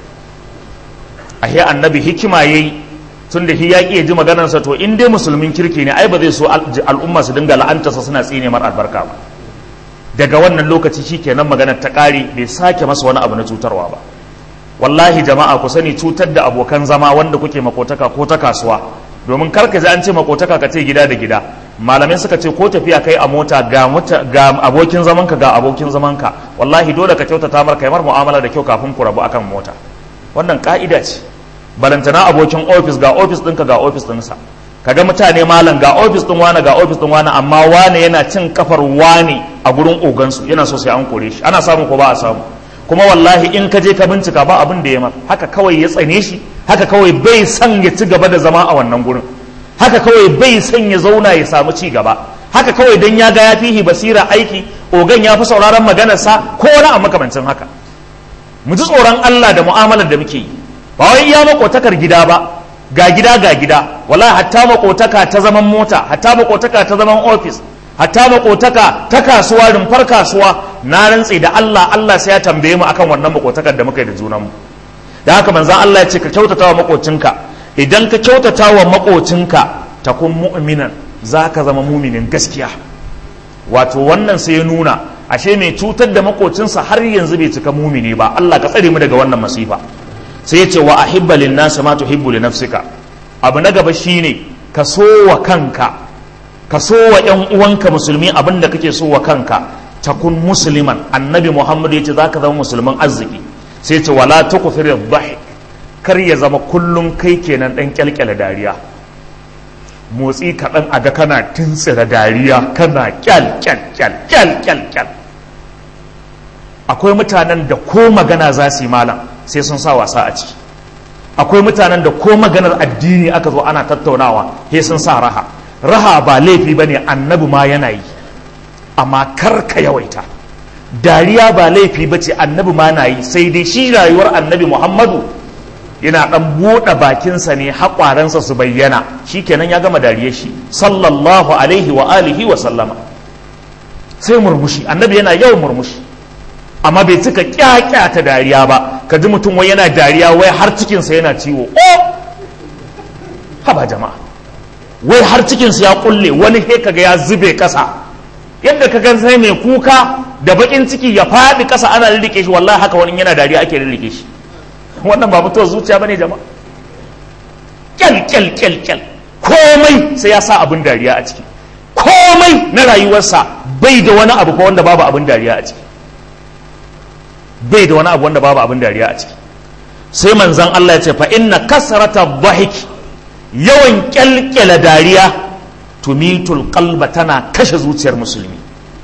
ahe annabi hikima yayi tun da shi ya ƙi ji maganarsa to in dai musulmin kirki ne ai ba zai so al'umma su dinga la'antarsa suna tsine mar albarka ba daga wannan lokaci shi kenan maganar ta ƙare bai sake masa wani abu na cutarwa ba wallahi jama'a ku sani cutar da abokan zama wanda kuke makotaka ko ta kasuwa domin kar ka ji an ce makotaka ka ce gida da gida malamai suka ce ko tafiya kai a mota ga ga abokin zamanka ga abokin zamanka wallahi dole ka kyautata mar kai mar mu'amala da kyau kafin ku rabu akan mota wannan ka'ida ce balantana abokin ofis ga ofis ɗinka ga ofis ɗinsa kaga mutane malam ga ofis ɗin wani ga ofis ɗin wani amma wani yana cin kafar wani a gurin ogansu yana so sai an kore shi ana samu ko ba a samu kuma wallahi in ka je ka bincika ba abin da ya mar haka kawai ya tsane shi haka kawai bai son ya ci gaba da zama a wannan gurin haka kawai bai son ya zauna ya samu ci gaba haka kawai dan ya ga ya fihi basira aiki ogan ya fi sauraron maganarsa ko wani a makamancin haka mu ji tsoron Allah da mu'amalar da muke yi ba wai iya makotakar gida ba ga gida ga gida wallahi hatta makotaka ta zaman mota hatta makotaka ta zaman ofis hatta makotaka ta kasuwa rumfar kasuwa na rantse da Allah Allah sai ya tambaye mu akan wannan makotakar da muka yi da junan mu da haka manzon Allah ya ce ka kyautata wa makocinka idan ka kyautata wa makocinka takun mu'minan zaka zama muminin gaskiya wato wannan sai ya nuna ashe mai cutar da makocinsa har yanzu bai cika mumini ba Allah ka tsare mu daga wannan masifa sai ya ce wa ahibba lin nasi ma tuhibbu li nafsika abu na gaba shine ka so wa kanka ka so wa ƴan uwanka musulmi abin da kake so wa kanka takun musliman annabi muhammad ya ce za ka zama musulman arziki sai ce wala tukthir dhahik kar ya zama kullum kai kenan dan kyalkyala dariya motsi kaɗan a ga kana tuntsira dariya kana kyal kyal kyal kyal kyal kyal akwai mutanen da ko magana za su yi malam sai sun sa wasa a ciki akwai mutanen da ko maganar addini aka zo ana tattaunawa sai sun sa raha raha ba laifi ba ne annabi ma yana yi amma kar ka yawaita dariya ba laifi ba ce annabi ma na yi sai dai shi rayuwar annabi muhammadu yana ɗan buɗe bakinsa ne haƙwaransa su bayyana shi kenan ya gama dariyar shi sallallahu alaihi wa alihi wa sallama sai murmushi annabi yana yawan murmushi amma bai cika kyakyata dariya ba ka ji mutum wai yana dariya wai har cikinsa yana ciwo o haba jama'a wai har cikinsa ya kulle wani he kaga ya zube kasa yadda ka gan sai mai kuka da bakin ciki ya faɗi kasa ana lirike shi wallahi haka wani yana dariya ake lirike shi wannan ba mutuwar zuciya bane jama'a kyal kyal kyal kyal komai sai ya sa abin dariya a ciki komai na rayuwarsa bai da wani abu ko wanda babu abin dariya a ciki bai da wani abu wanda babu abin dariya a ciki sai manzan Allah ya ce fa inna kasrata dhahiki yawan kyalkyala dariya tumitul qalba tana kashe zuciyar musulmi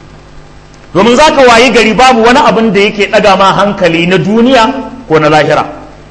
domin zaka wayi gari babu wani abin da yake daga ma hankali na duniya ko na lahira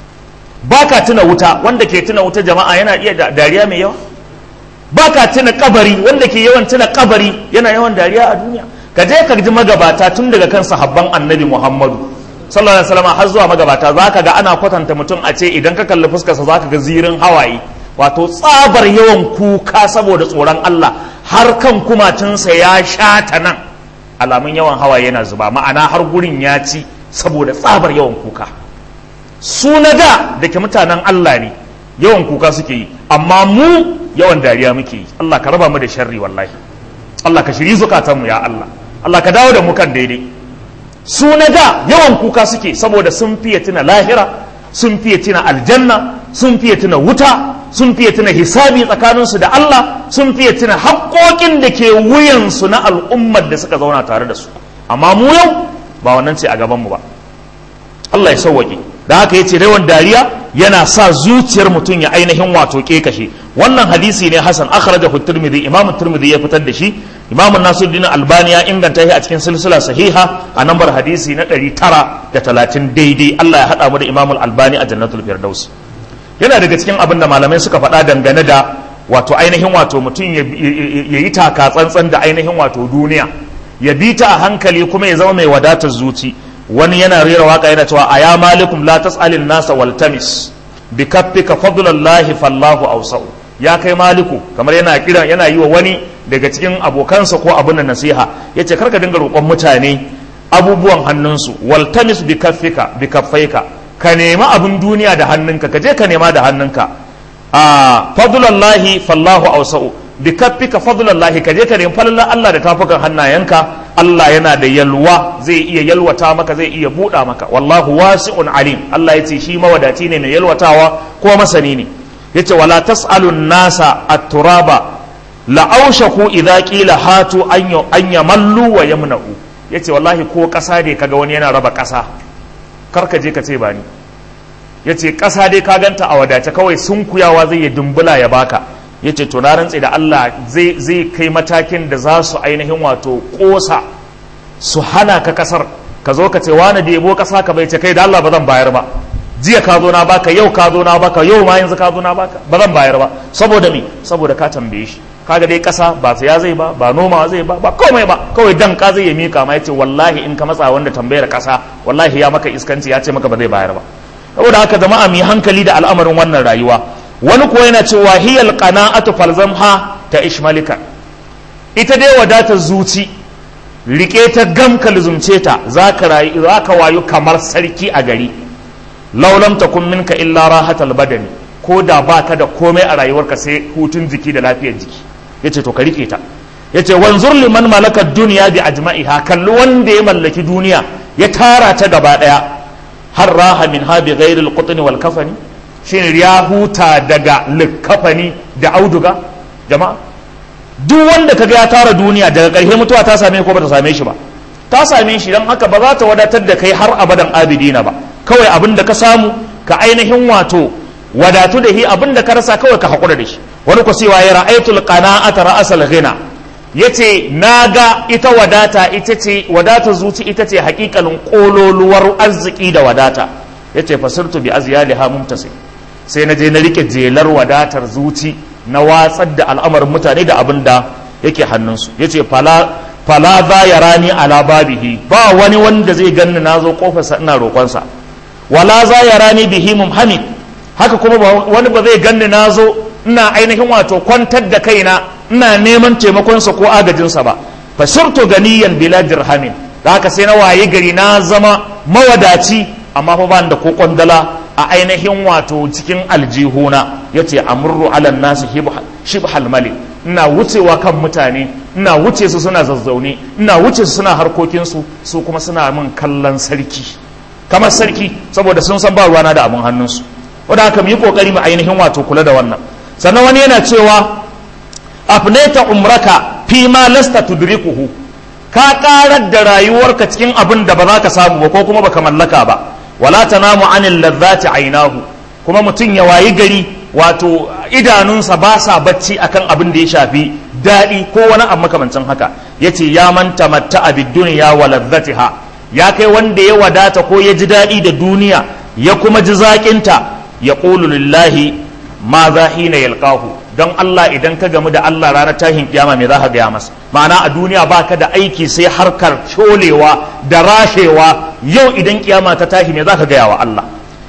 baka tuna wuta wanda ke tuna wuta jama'a yana iya dariya mai yawa baka tuna kabari wanda ke yawan tuna kabari yana yawan dariya a duniya ka je ka ji magabata tun daga kan sahabban annabi muhammadu sallallahu alaihi wasallam har zuwa magabata zaka ga ana kwatanta mutum a ce idan ka kalli fuskarsa zaka ga zirin hawaye wato tsabar yawan kuka saboda tsoron Allah har kan kumatunsa ya shata nan alamun yawan hawaye yana zuba ma'ana har gurin ya ci saboda tsabar yawan kuka su na da da ke mutanen Allah ne yawan kuka suke yi amma mu yawan dariya muke yi Allah ka raba mu da sharri wallahi Allah ka shiri zukatanmu ya Allah Allah ka dawo da mu kan daidai su na da yawan kuka suke saboda sun fiye tuna lahira sun fiye tuna aljanna sun fiye tuna wuta sun fiye tuna hisabi tsakaninsu da Allah sun fiye tuna haƙoƙin da ke wuyansu na al'ummar da suka zauna tare da su amma mu yau ba wannan ce a gabanmu ba Allah ya sauwaƙe da haka ya ce yawan dariya yana sa zuciyar mutum ya ainihin wato kashe wannan hadisi ne hasan akhrajahu tirmidhi imam tirmidhi ya fitar da shi imam nasiruddin albani ya inganta shi a cikin silsila sahiha a nambar hadisi na 930 daidai Allah ya hada mu da imam albani a jannatul firdaus yana daga cikin abin da malamai suka faɗa dangane da wato ainihin wato mutum ya yi taka tsantsan da ainihin wato duniya ya bi ta a hankali kuma ya zama mai wadatar zuci wani yana rera waka yana cewa a ya malikum la tas'alin nasa waltamis bi kaffika fadlallahi fallahu awsa'u ya kai maliku kamar yana kira yana yi wa wani daga cikin abokansa ko abin da nasiha yace karka dinga roƙon mutane abubuwan hannunsu waltamis bi kaffika bi kaffaika ka nema abin duniya da hannunka ka je ka nema da hannunka a fadlallahi fallahu awsa'u bi kaffika fadlallahi ka je ka nemi falalar Allah da tafukan hannayenka Allah yana da yalwa zai iya yalwata maka zai iya buɗa maka wallahu wasi'un alim Allah ya ce shi mawadaci ne mai yalwatawa ko masani ne yace wala tas'alun nasa at-turaba la aushaku idza qila hatu an yamallu wa yamna'u yace wallahi ko ƙasa dai kaga wani yana raba ƙasa kar ka je ka ce bani yace ƙasa dai ka ganta a wadace kawai sunkuyawa zai ya dumbula ya baka ya ce to na rantse da Allah zai kai matakin da za su ainihin wato kosa su hana ka kasar ka zo ka ce wani da yabo kasa ka bai ce kai da Allah ba zan bayar ba jiya ka zo na baka yau ka zo na baka yau ma yanzu ka zo na baka ba zan bayar ba saboda me saboda ka tambaye shi kaga dai kasa ba saya zai ba ba noma zai ba ba komai ba kawai dan ka zai ya mika ma yace wallahi in ka matsa wanda tambayar kasa wallahi ya maka iskanci ya ce maka ba zai bayar ba saboda haka jama'a mu yi hankali da al'amarin wannan rayuwa wani kuwa yana cewa hiyal qana'atu falzamha ta ishmalika ita dai wadatar zuci rike ta gam ka luzumce ta zaka rayu zaka wayu kamar sarki a gari law lam takun minka illa rahatal badani ko da baka da komai a rayuwarka sai hutun jiki da lafiyar jiki yace to ka rike ta yace wanzur liman malaka duniya bi ajma'iha kalli wanda ya mallaki duniya ya tara ta gaba daya har raha min ha bi ghairi al wal kafani shin ya huta daga likafani da auduga jama'a duk wanda kaga ya tara duniya daga ƙarshe mutuwa ta same ko ba ta same shi ba ta same shi don haka ba za ta wadatar da kai har abadan abidina ba kawai abin da ka samu ka ainihin wato wadatu da shi abin da ka rasa kawai ka haƙura da shi wani ku cewa ya ra'aitul qana'ata ra'asal ghina yace naga ita wadata ita ce wadata zuci ita ce hakikalin kololuwar arziki da wadata yace fasirtu bi azyaliha mumtasi sai na je na rike jelar wadatar zuci na watsar da al'amarin mutane da abin da yake hannunsu yace fala fala za ya rani ala babihi ba wani wanda zai ganni na zo kofarsa ina roƙonsa wala za ya rani bihi mumhamid haka kuma wani ba zai ganni na zo ina ainihin wato kwantar da kaina ina neman taimakonsa ko agajinsa ba fa sirtu ganiyan bila dirhamin da haka sai na waye gari na zama mawadaci amma fa ban da ko kwandala a ainihin wato cikin aljihuna yace amurru ala nasi shibhal malik ina wucewa kan mutane ina wuce su suna zazzaune ina wuce su suna harkokinsu su kuma suna min kallon sarki kamar sarki saboda sun san ba ruwana da abin hannunsu wadda haka mu yi kokari mu ainihin wato kula da wannan sannan wani yana cewa afneta umraka fi ma lasta tudrikuhu ka karar da rayuwarka cikin abin da ba za ka samu ba ko kuma baka mallaka ba wala tanamu anil ladzati ainahu kuma mutum ya wayi gari wato idanunsa ba sa bacci akan abin da ya shafi daɗi ko wani abu makamancin haka yace ya manta matta abid dunya wa ladzatiha ya kai wanda ya wadata ko ya ji daɗi da duniya ya kuma ji zaƙinta ya ƙulu lillahi ma za hina yalqahu don Allah idan ka gamu da Allah ranar tashin kiyama me za ka gaya masa ma'ana a duniya baka da aiki sai harkar colewa da rashewa yau idan kiyama ta tashi me za ka gaya wa Allah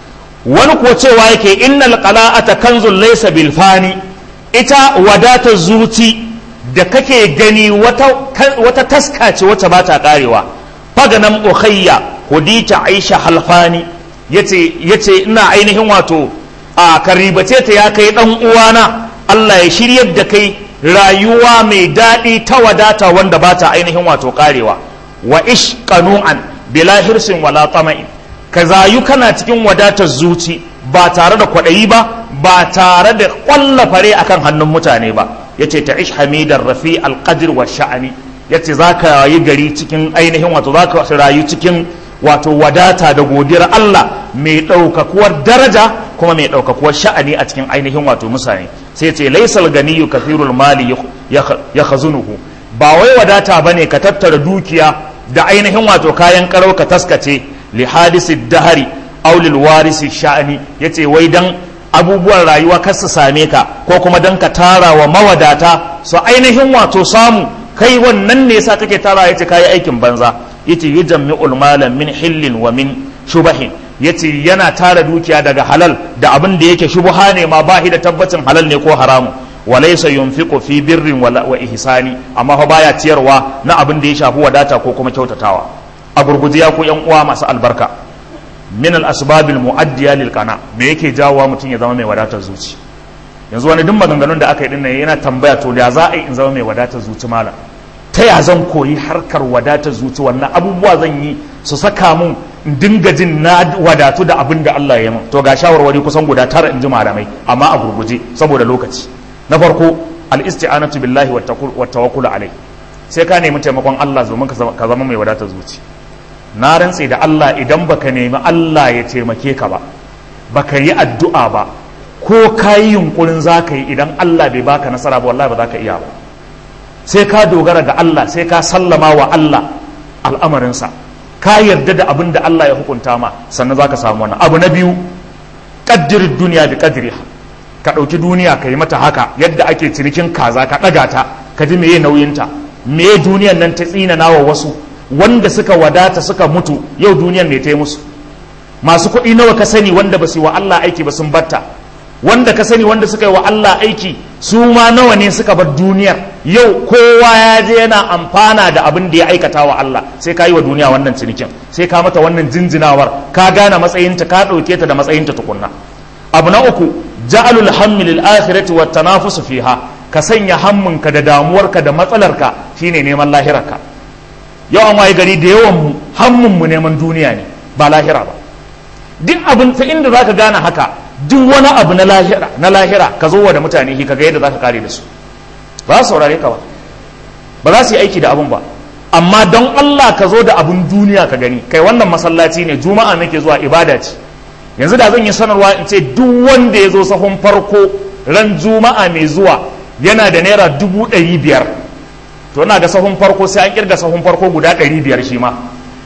wani kuwa cewa yake innal qala'ata kanzul laysa bil fani ita wadatar zuci da kake gani wata wata taska ce wacce ba ta karewa faganan ukhayya hudita aisha halfani yace yace ina ainihin wato a karibace ta ya kai dan uwana Allah ya shiryar da kai rayuwa mai daɗi ta wadata wanda ba ta ainihin wato karewa wa ish qanu'an bila hirsin wala tama'in ka zayu kana cikin wadatar zuci ba tare da kwaɗayi ba ba tare da ƙwalla fare akan hannun mutane ba yace ta ish hamidar rafi alqadr wa sha'ani yace za ka yi gari cikin ainihin wato za ka rayu cikin wato wadata da godiyar Allah mai ɗaukakuwar daraja kuma mai ɗaukakuwar sha'ani a cikin ainihin wato mutane sai ce laisal ganiyu kathirul mali ya khazunuhu ba wai wadata bane ka tattara dukiya da ainihin wato kayan karau ka taskace li hadisi dahari aw lil warisi sha'ani yace wai dan abubuwan rayuwa kar su same ka ko kuma dan ka tara wa mawadata su ainihin wato samu kai wannan ne yasa kake tara yace kai aikin banza yace yujammi'ul mala min hillin wa min shubahin yace yana tara dukiya daga halal da abin da yake shubha ne ma ba da tabbacin halal ne ko haramu walaysa yunfiqu fi birrin wa ihsani amma fa baya ciyarwa na abin da ya shafi wadata ko kuma kyautatawa a gurguje ya ku yan uwa masu albarka min al asbabil muaddiya lil qana me yake jawowa mutum ya zama mai wadatar zuci yanzu wani duk maganganun da aka yi dinnan yana tambaya to da za a yi in zama mai wadatar zuci malam ta ya zan koyi harkar wadatar zuci wannan abubuwa zan yi su saka mun in dinga jin na wadatu da abin da Allah ya min to ga shawarwari kusan guda tara in ji malamai amma a gurguje saboda lokaci na farko al-isti'anatu billahi wa tawakkul alai sai ka nemi taimakon Allah domin ka zama mai wadatar zuci na rantse da Allah idan baka nemi Allah ya taimake ka ba baka yi addu'a ba ko ka yi yunkurin za ka yi idan Allah bai baka nasara ba wallahi ba za ka iya ba sai ka dogara ga Allah sai ka sallama wa Allah al'amarinsa ka yarda da abin da Allah ya hukunta ma sannan za ka samu wannan abu na biyu ƙaddirin duniya da ƙaddiriha ka ɗauki duniya ka yi mata haka yadda ake cinikin kaza ka ɗaga ta ka ji meye nauyinta meye duniyan nan ta tsinana wa wasu wanda suka wadata suka mutu yau duniyan ne ta yi musu masu kuɗi nawa ka sani wanda ba su yi wa Allah aiki ba sun batta wanda ka sani wanda suka yi wa Allah aiki su ma nawa ne suka bar duniyar yau kowa ya je yana amfana da abin da ya aikata wa Allah sai ka yi wa duniya wannan cinikin sai ka mata wannan jinjinawar ka gane matsayinta ka ɗauke ta da matsayinta tukunna abu na uku ja'alul hammi lil akhirati wat tanafusu fiha ka sanya hamminka da damuwarka da matsalarka shine neman lahirarka yau an waye gari da yawan mu hammin mu neman duniya ne ba lahira ba duk abin ta inda zaka gane haka duk wani abu na lahira na lahira ka zo wa da mutane shi kaga yadda zaka kare da su ba za su saurare ka ba ba za su yi aiki da abun ba amma don Allah ka zo da abun duniya ka gani kai wannan masallaci ne juma'a nake zuwa ibada ce yanzu da zan yi sanarwa in ce duk wanda ya zo sahun farko ran juma'a mai zuwa yana da naira dubu ɗari biyar to ina ga sahun farko sai an kirga sahun farko guda ɗari biyar shi ma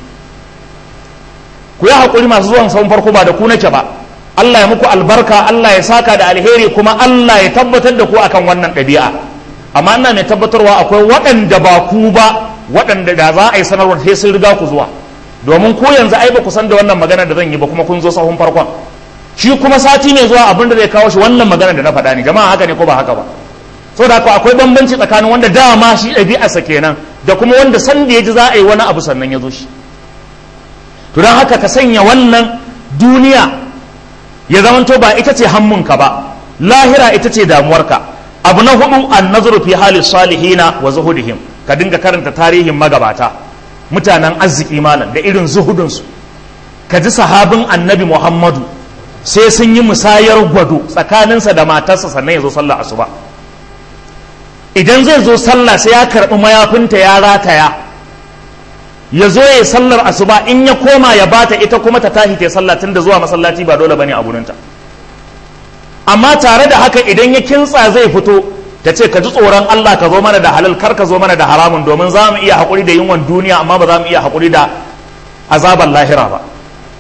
ku yi haƙuri masu zuwan sahun farko ba da ku nake ba Allah ya muku albarka Allah ya saka da alheri kuma Allah ya tabbatar da ku akan wannan ɗabi'a amma ina mai tabbatarwa akwai waɗanda ba ku ba waɗanda da za a yi sanarwar sai sun riga ku zuwa domin ku yanzu ai ba ku san da wannan magana da zan yi ba kuma kun zo sahun farkon shi kuma sati ne zuwa abin da zai kawo shi wannan magana da na faɗa ne jama'a haka ne ko ba haka ba saboda haka akwai bambanci tsakanin wanda dama shi ɗabi'arsa kenan da kuma wanda san da ya ji za a yi wani abu sannan ya zo shi to don haka ka sanya wannan duniya ya zamanto ba ita ce hammunka ba lahira ita ce damuwarka abu na hudu an nazaru fi hali salihina wa zuhudihim ka dinga karanta tarihin magabata mutanen arziki malam da irin zuhudunsu ka ji sahabin annabi muhammadu sai sun yi musayar gwado tsakaninsa da matarsa sannan ya zo sallah asuba idan zai zo sallah sai ya karɓi mayafinta ya rataya ya zo ya sallar asuba in ya koma ya bata ita kuma ta tashi ta sallah tun da zuwa masallaci ba dole bane a gurinta amma tare da haka idan ya kintsa zai fito ta ce ka ji tsoron Allah ka zo mana da halal kar ka zo mana da haramun domin za mu iya haƙuri da yunwan duniya amma ba za mu iya haƙuri da azaban lahira ba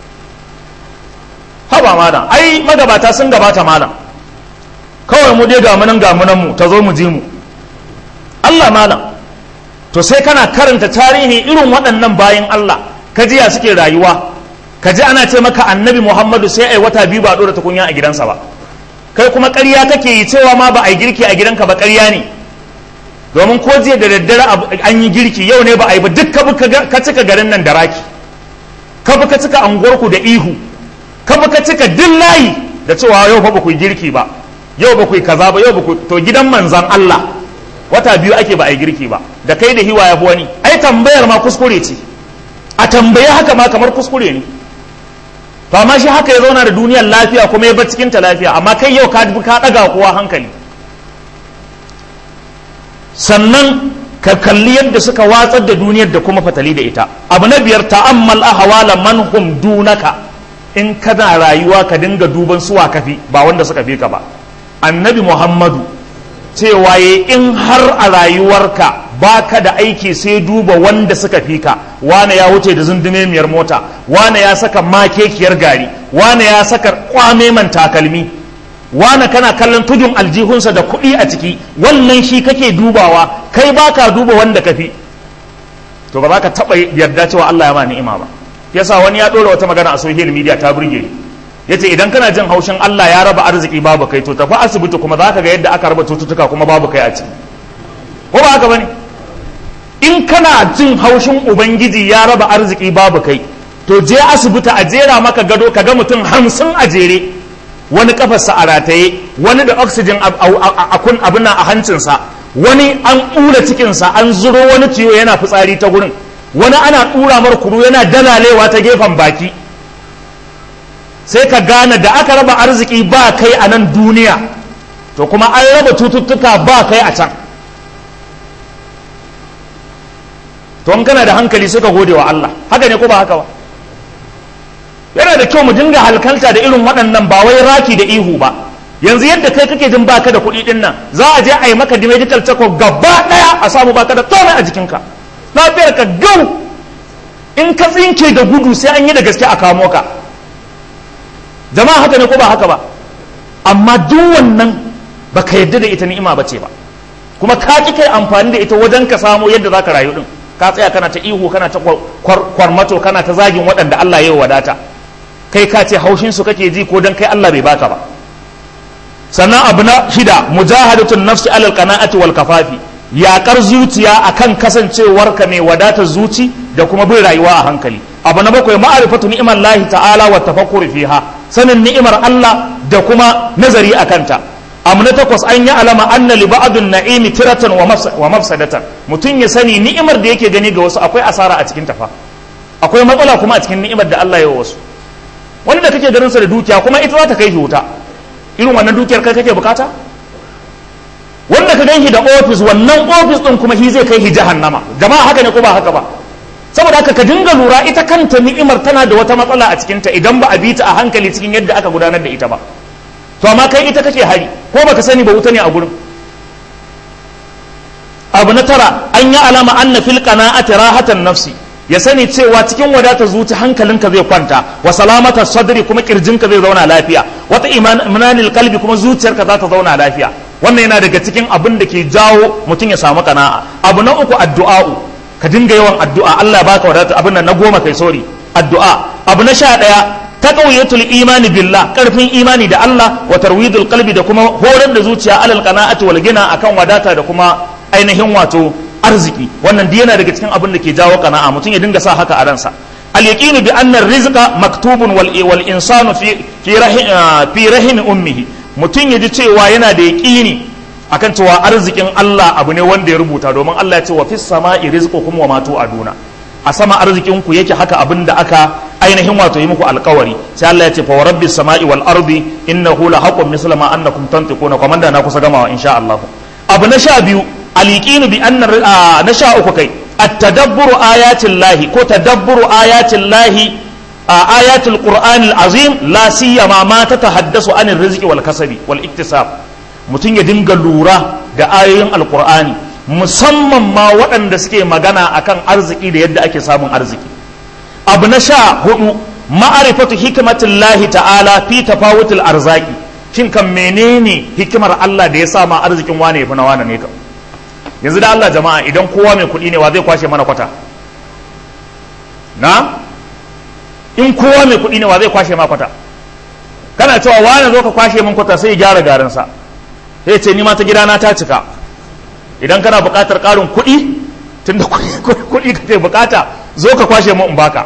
haba malam ai magabata sun gabata malam kawai mu dai gamunan gamunan mu ta zo mu ji mu Allah malam to sai kana karanta tarihi irin waɗannan bayan Allah ka ji ya suke rayuwa ka ji ana ce maka annabi Muhammadu sai ai wata biyu ba ɗora tukunya a gidansa ba kai kuma ƙarya kake yi cewa ma ba a yi girki a gidanka ba ƙarya ne domin ko jiya da daddare an yi girki yau ne ba a yi ba duk ka cika garin nan da raki ka bi ka cika anguwarku da ihu ka bi ka cika duk layi da cewa yau fa ba ku yi girki ba yau ba ku yi kaza ba yau ba ku to gidan manzan Allah wata biyu ake ba a yi girki ba da kai da hiwa ya fi wani ai tambayar ma kuskure ce a tambaye haka ma kamar kuskure ne to amma shi haka ya zauna da duniyar lafiya kuma ya bar cikin ta lafiya amma kai yau ka ka daga kowa hankali sannan ka kalli yadda suka watsar da duniyar da kuma fatali da ita abu na biyar ta'ammal ahwala man hum dunaka in kana rayuwa ka dinga duban suwa kafi ba wanda suka fi ka ba annabi muhammadu cewa ya in har a rayuwarka baka da aiki sai duba wanda suka fi ka wane ya wuce da zundumemiyar mota wane ya saka makekiyar gari wane ya saka kwameman takalmi wane kana kallon tudun aljihunsa da kuɗi a ciki wannan shi kake dubawa kai baka duba wanda ka fi to ba za ka taɓa yarda cewa Allah ya ma ni'ima ba yasa wani ya ɗora wata magana a social media ta burge ni yace idan kana jin haushin Allah ya raba arziki babu kai to tafi asibiti kuma zaka ga yadda aka raba cututtuka kuma babu kai a ciki ko ba haka bane in kana jin haushin ubangiji ya raba arziki babu kai to je asibiti a jera maka gado ka ga mutum hamsin a jere wani kafarsa a rataye wani da oxygen a kun abin a hancinsa wani an ɓula cikinsa an zuro wani ciwo yana fitsari ta gurin wani ana ɗura mar kuru yana dalalewa ta gefen baki sai ka gane da aka raba arziki ba kai a nan duniya to kuma an raba cututtuka ba kai a can to in kana da hankali suka gode wa Allah haka ne ko ba haka ba yana da kyau mu dinga halkalta da irin waɗannan ba wai raki da ihu ba yanzu yadda kai kake jin baka da kuɗi ɗin nan za a je a yi maka medical check gaba ɗaya a samu baka da komai a jikinka lafiyar ka gau in ka tsinke da gudu sai an yi da gaske a kamo ka jama'a haka ne ko ba haka ba amma duk wannan baka yadda da ita ni'ima ba ce ba kuma ka ki kai amfani da ita wajen ka samu yadda za ka rayu din ka tsaya kana ta ihu kana ta kwarmato kana ta zagin waɗanda Allah ya wadata kai ka ce haushin su kake ji ko dan kai Allah bai baka ba sannan abu na shida mujahadatun nafsi alal qana'ati wal kafafi yaƙar zuciya akan kasancewarka mai wadatar zuci da kuma bin rayuwa a hankali abu na bakwai ma'arifatu ni'imar lahi ta'ala wa tafakkur fiha sanin ni'imar Allah da kuma nazari a kanta abu na takwas an yi alama anna li ba'dun na'imi tiratan wa mafsadatan mutum ya sani ni'imar da yake gani ga wasu akwai asara a cikin tafa akwai matsala kuma a cikin ni'imar da Allah ya wasu wani da kake ganin sa da dukiya kuma ita za ta kai shi wuta irin wannan dukiyar kai kake bukata wanda ka gan shi da ofis wannan ofis din kuma shi zai kai shi jahannama jama'a haka ne ko ba haka ba saboda haka ka dinga lura ita kanta ni'imar tana da wata matsala a cikinta idan ba a bi ta a hankali cikin yadda aka gudanar da ita ba to amma kai ita kake hari ko baka sani ba wuta ne a gurin abu na tara an yi alama anna fil qana'ati rahatan nafsi ya sani cewa cikin wadata zuci hankalinka zai kwanta wa salamata sadri kuma kirjinka zai zauna lafiya wata imanil kalbi kuma zuciyarka za ta zauna lafiya wannan yana daga cikin abin da ke jawo mutum ya samu kana'a abu na uku addu'a'u ka dinga yawan addu'a Allah baka wadata abin nan na goma kai sori addu'a abu na sha ɗaya taqawiyatul imani billah karfin imani da Allah wa tarwidul qalbi da kuma horar da zuciya alal qana'ati wal gina akan wadata da kuma ainihin wato arziki wannan duk yana daga cikin abin da ke jawo qana'a mutum ya dinga sa haka a ransa al yaqinu bi anna rizqa maktubun wal wal insanu fi fi rahim fi rahim ummihi mutum ya ji cewa yana da yaqini akan cewa arzikin Allah abu ne wanda ya rubuta domin Allah ya ce wa fis sama'i rizqukum wa ma tu'aduna a sama arzikin ku yake haka abin da aka ainihin wato yi muku alkawari sai Allah ya ce fa wa rabbis sama'i wal ardi innahu la haqqun misla ma annakum tantiquna komanda na kusa gamawa insha Allah abu na sha biyu aliqinu bi anna na sha uku kai at-tadabburu ayatil lahi ko tadabburu ayatil lahi ayatul qur'anil azim la siyama ma tatahaddasu anir rizqi wal kasabi wal iktisab mutum ya dinga lura da ayoyin alqur'ani musamman ma waɗanda suke magana akan arziki da yadda ake samun arziki abu na sha hudu ma'arifatu hikmatillahi ta'ala fi tafawutul arzaki shin kan menene hikimar Allah da ya sa ma arzikin wane yafi na wane ne kam yanzu da Allah jama'a idan kowa mai kuɗi ne wa zai kwashe mana kwata na in kowa mai kuɗi ne wa zai kwashe ma kwata kana cewa wane zo ka kwashe min kwata sai ya gyara garinsa sai ce ni ma ta gidana ta cika idan kana buƙatar ƙarin kuɗi tunda kuɗi kake buƙata zo ka kwashe mu in baka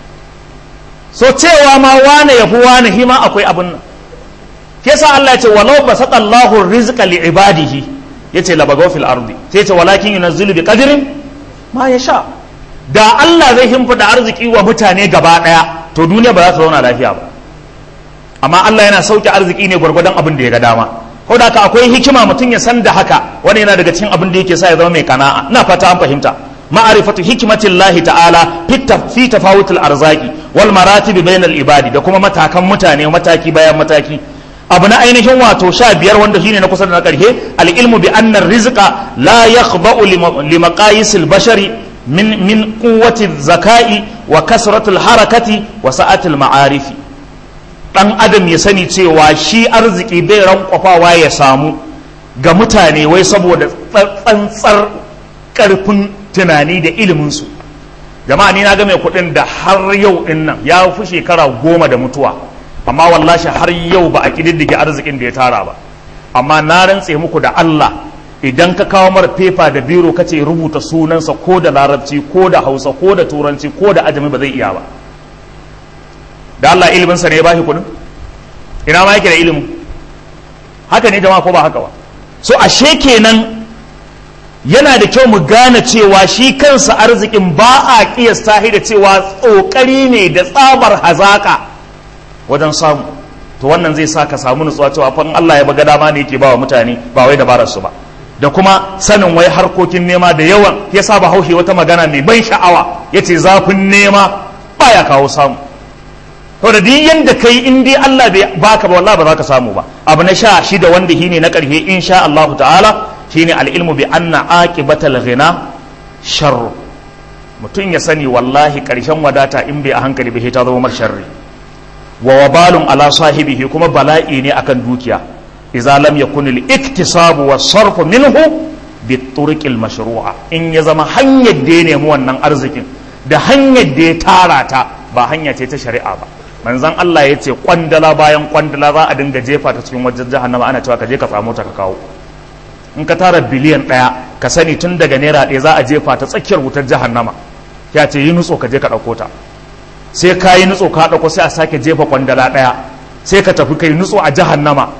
so cewa ma wane ya fi wane hima akwai abin nan ke sa Allah ya ce walau basata Allahu rizqa li ibadihi yace la bagaw fil ardi sai yace walakin yunazzilu bi qadrin ma yasha da Allah zai himfida arziki wa mutane gaba daya to duniya ba za ta zauna lafiya ba amma Allah yana sauke arziki ne gwargwadon abin da ya ga dama ko da akwai hikima mutum ya san da haka wani yana daga cikin abin da yake sa ya zama mai kana'a ina fata an fahimta ma'arifatu hikmatillahi ta'ala fi tafawutul arzaki wal maratibi bainal ibadi da kuma matakan mutane mataki bayan mataki abu na ainihin wato sha biyar wanda shine na kusa da na karshe al ilmu bi anna rizqa la yakhda'u li maqayisil bashari min min quwwati zakai wa kasratul harakati wa sa'atil ma'arifi dan adam ya sani cewa shi arziki bai rankwafawa ya samu ga mutane wai saboda tsantsar karfin tunani da iliminsu jama'a ni na ga mai kuɗin da har yau din nan ya fi shekara goma da mutuwa amma wallashi har yau ba a ƙididdige arzikin da ya tara ba amma na rantse muku da Allah idan ka kawo mara fefa da biro ka ce rubuta sunansa ko da larabci ko da hausa ko da turanci ko da ajami ba zai iya ba da Allah iliminsa ne ya bashi kuɗin ina ma yake da ilimin haka ne jama'a ko ba haka ba so ashe kenan yana da kyau mu gane cewa shi kansa arzikin ba a kiyasta da cewa tsokari ne da tsabar hazaka wajen samu to wannan zai sa ka samu nutsuwa cewa fa Allah ya baga dama ne yake bawa mutane ba wai dabarar su ba da kuma sanin wai harkokin nema da yawan ya sa ba haushe wata magana mai ban sha'awa yace zafin nema baya kawo samu to da duk yanda kai in dai Allah bai baka ba wallahi ba za ka samu ba abu na sha shida wanda shine na karhe insha Allah ta'ala shine al-ilmu bi anna aqibatal ghina sharr mutum ya sani wallahi karshen wadata in bai a hankali bai ta zama mar sharri wa wabalun ala sahibihi kuma bala'i ne akan dukiya idza lam yakun al-iktisabu was-sarfu minhu bi turuqil mashru'a in ya zama hanyar da ya nemi wannan arzikin da hanyar da ya tara ta ba hanya ce ta shari'a ba manzon Allah ya ce kwandala bayan kwandala za a dinga jefa ta cikin wajen jahannama ana cewa ka je ka samu ta ka kawo in ka tara biliyan ɗaya ka sani tun daga naira ɗaya za a jefa ta tsakiyar wutar jahannama ya ce yi nutso ka je ka ɗauko ta sai ka yi nutso ka ɗauko sai a sake jefa kwandala ɗaya sai ka tafi ka yi nutso a jahannama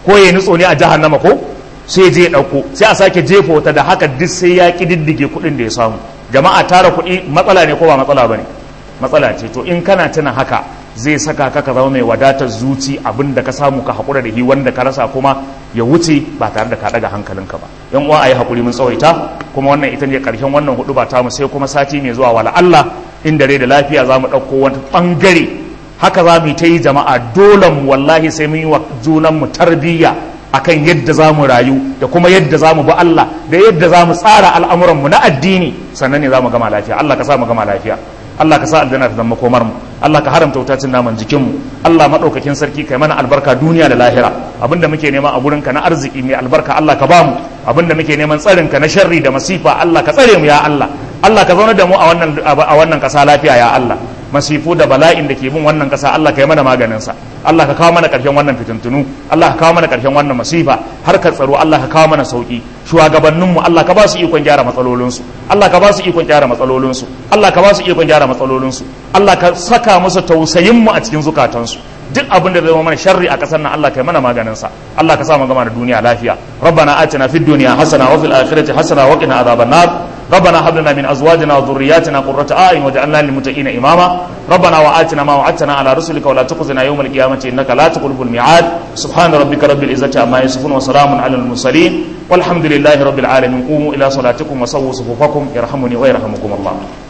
ko ya nutso ne a jahannama ko sai je ɗauko sai a sake jefa wata da haka duk sai ya ƙididdige kuɗin da ya samu jama'a tara kuɗi matsala ne ko ba matsala ba ne matsala ce to in kana tuna haka zai saka ka ka zama mai wadatar zuci abin da ka samu ka haƙura da hi wanda ka rasa kuma ya wuce ba tare da ka ɗaga hankalinka ba yan uwa a yi haƙuri mun tsawaita kuma wannan ita ne ƙarshen wannan hudu ba tamu sai kuma sati mai zuwa wala Allah in dare da lafiya za mu ɗauko wani ɓangare haka za mu yi ta yi jama'a dole mu wallahi sai mun yi wa junanmu tarbiyya akan yadda za mu rayu da kuma yadda za mu bi Allah da yadda za mu tsara al'amuranmu na addini sannan ne za mu gama lafiya Allah ka sa mu gama lafiya Allah ka sa aljanna ta zama komar mu Allah ka haramta wutacin naman jikin mu Allah madaukakin sarki kai mana albarka duniya da lahira abinda muke nema a gurinka na arziki mai albarka Allah ka bamu abinda muke neman tsarin ka na sharri da masifa Allah ka tsare mu ya Allah Allah ka zauna da mu a wannan a wannan kasa lafiya ya Allah masifu da bala'in da ke bin wannan kasa Allah ka yi mana maganin sa Allah ka kawo mana ƙarshen wannan fitintunu Allah ka kawo mana ƙarshen wannan masifa harkar tsaro Allah ka kawo mana sauki shugabanninmu Allah ka ba su ikon gyara matsalolinsu Allah ka ba su ikon gyara matsalolinsu Allah ka ba su ikon gyara matsalolinsu Allah ka saka musu tausayinmu a cikin zukatansu duk abin da zai zama mana sharri a ƙasar nan Allah kai mana maganin sa Allah ka sa mu gama da duniya lafiya rabbana atina fid dunya hasana wa fil akhirati hasana wa qina adhaban nar ربنا هب لنا من ازواجنا وذرياتنا قرة اعين واجعلنا للمتقين اماما ربنا واتنا ما وعدتنا على رسلك ولا تخزنا يوم القيامه انك لا تخلف الميعاد سبحان ربك رب العزه عما يصفون وسلام على المرسلين والحمد لله رب العالمين قوموا الى صلاتكم وسووا صفوفكم يرحمني ويرحمكم الله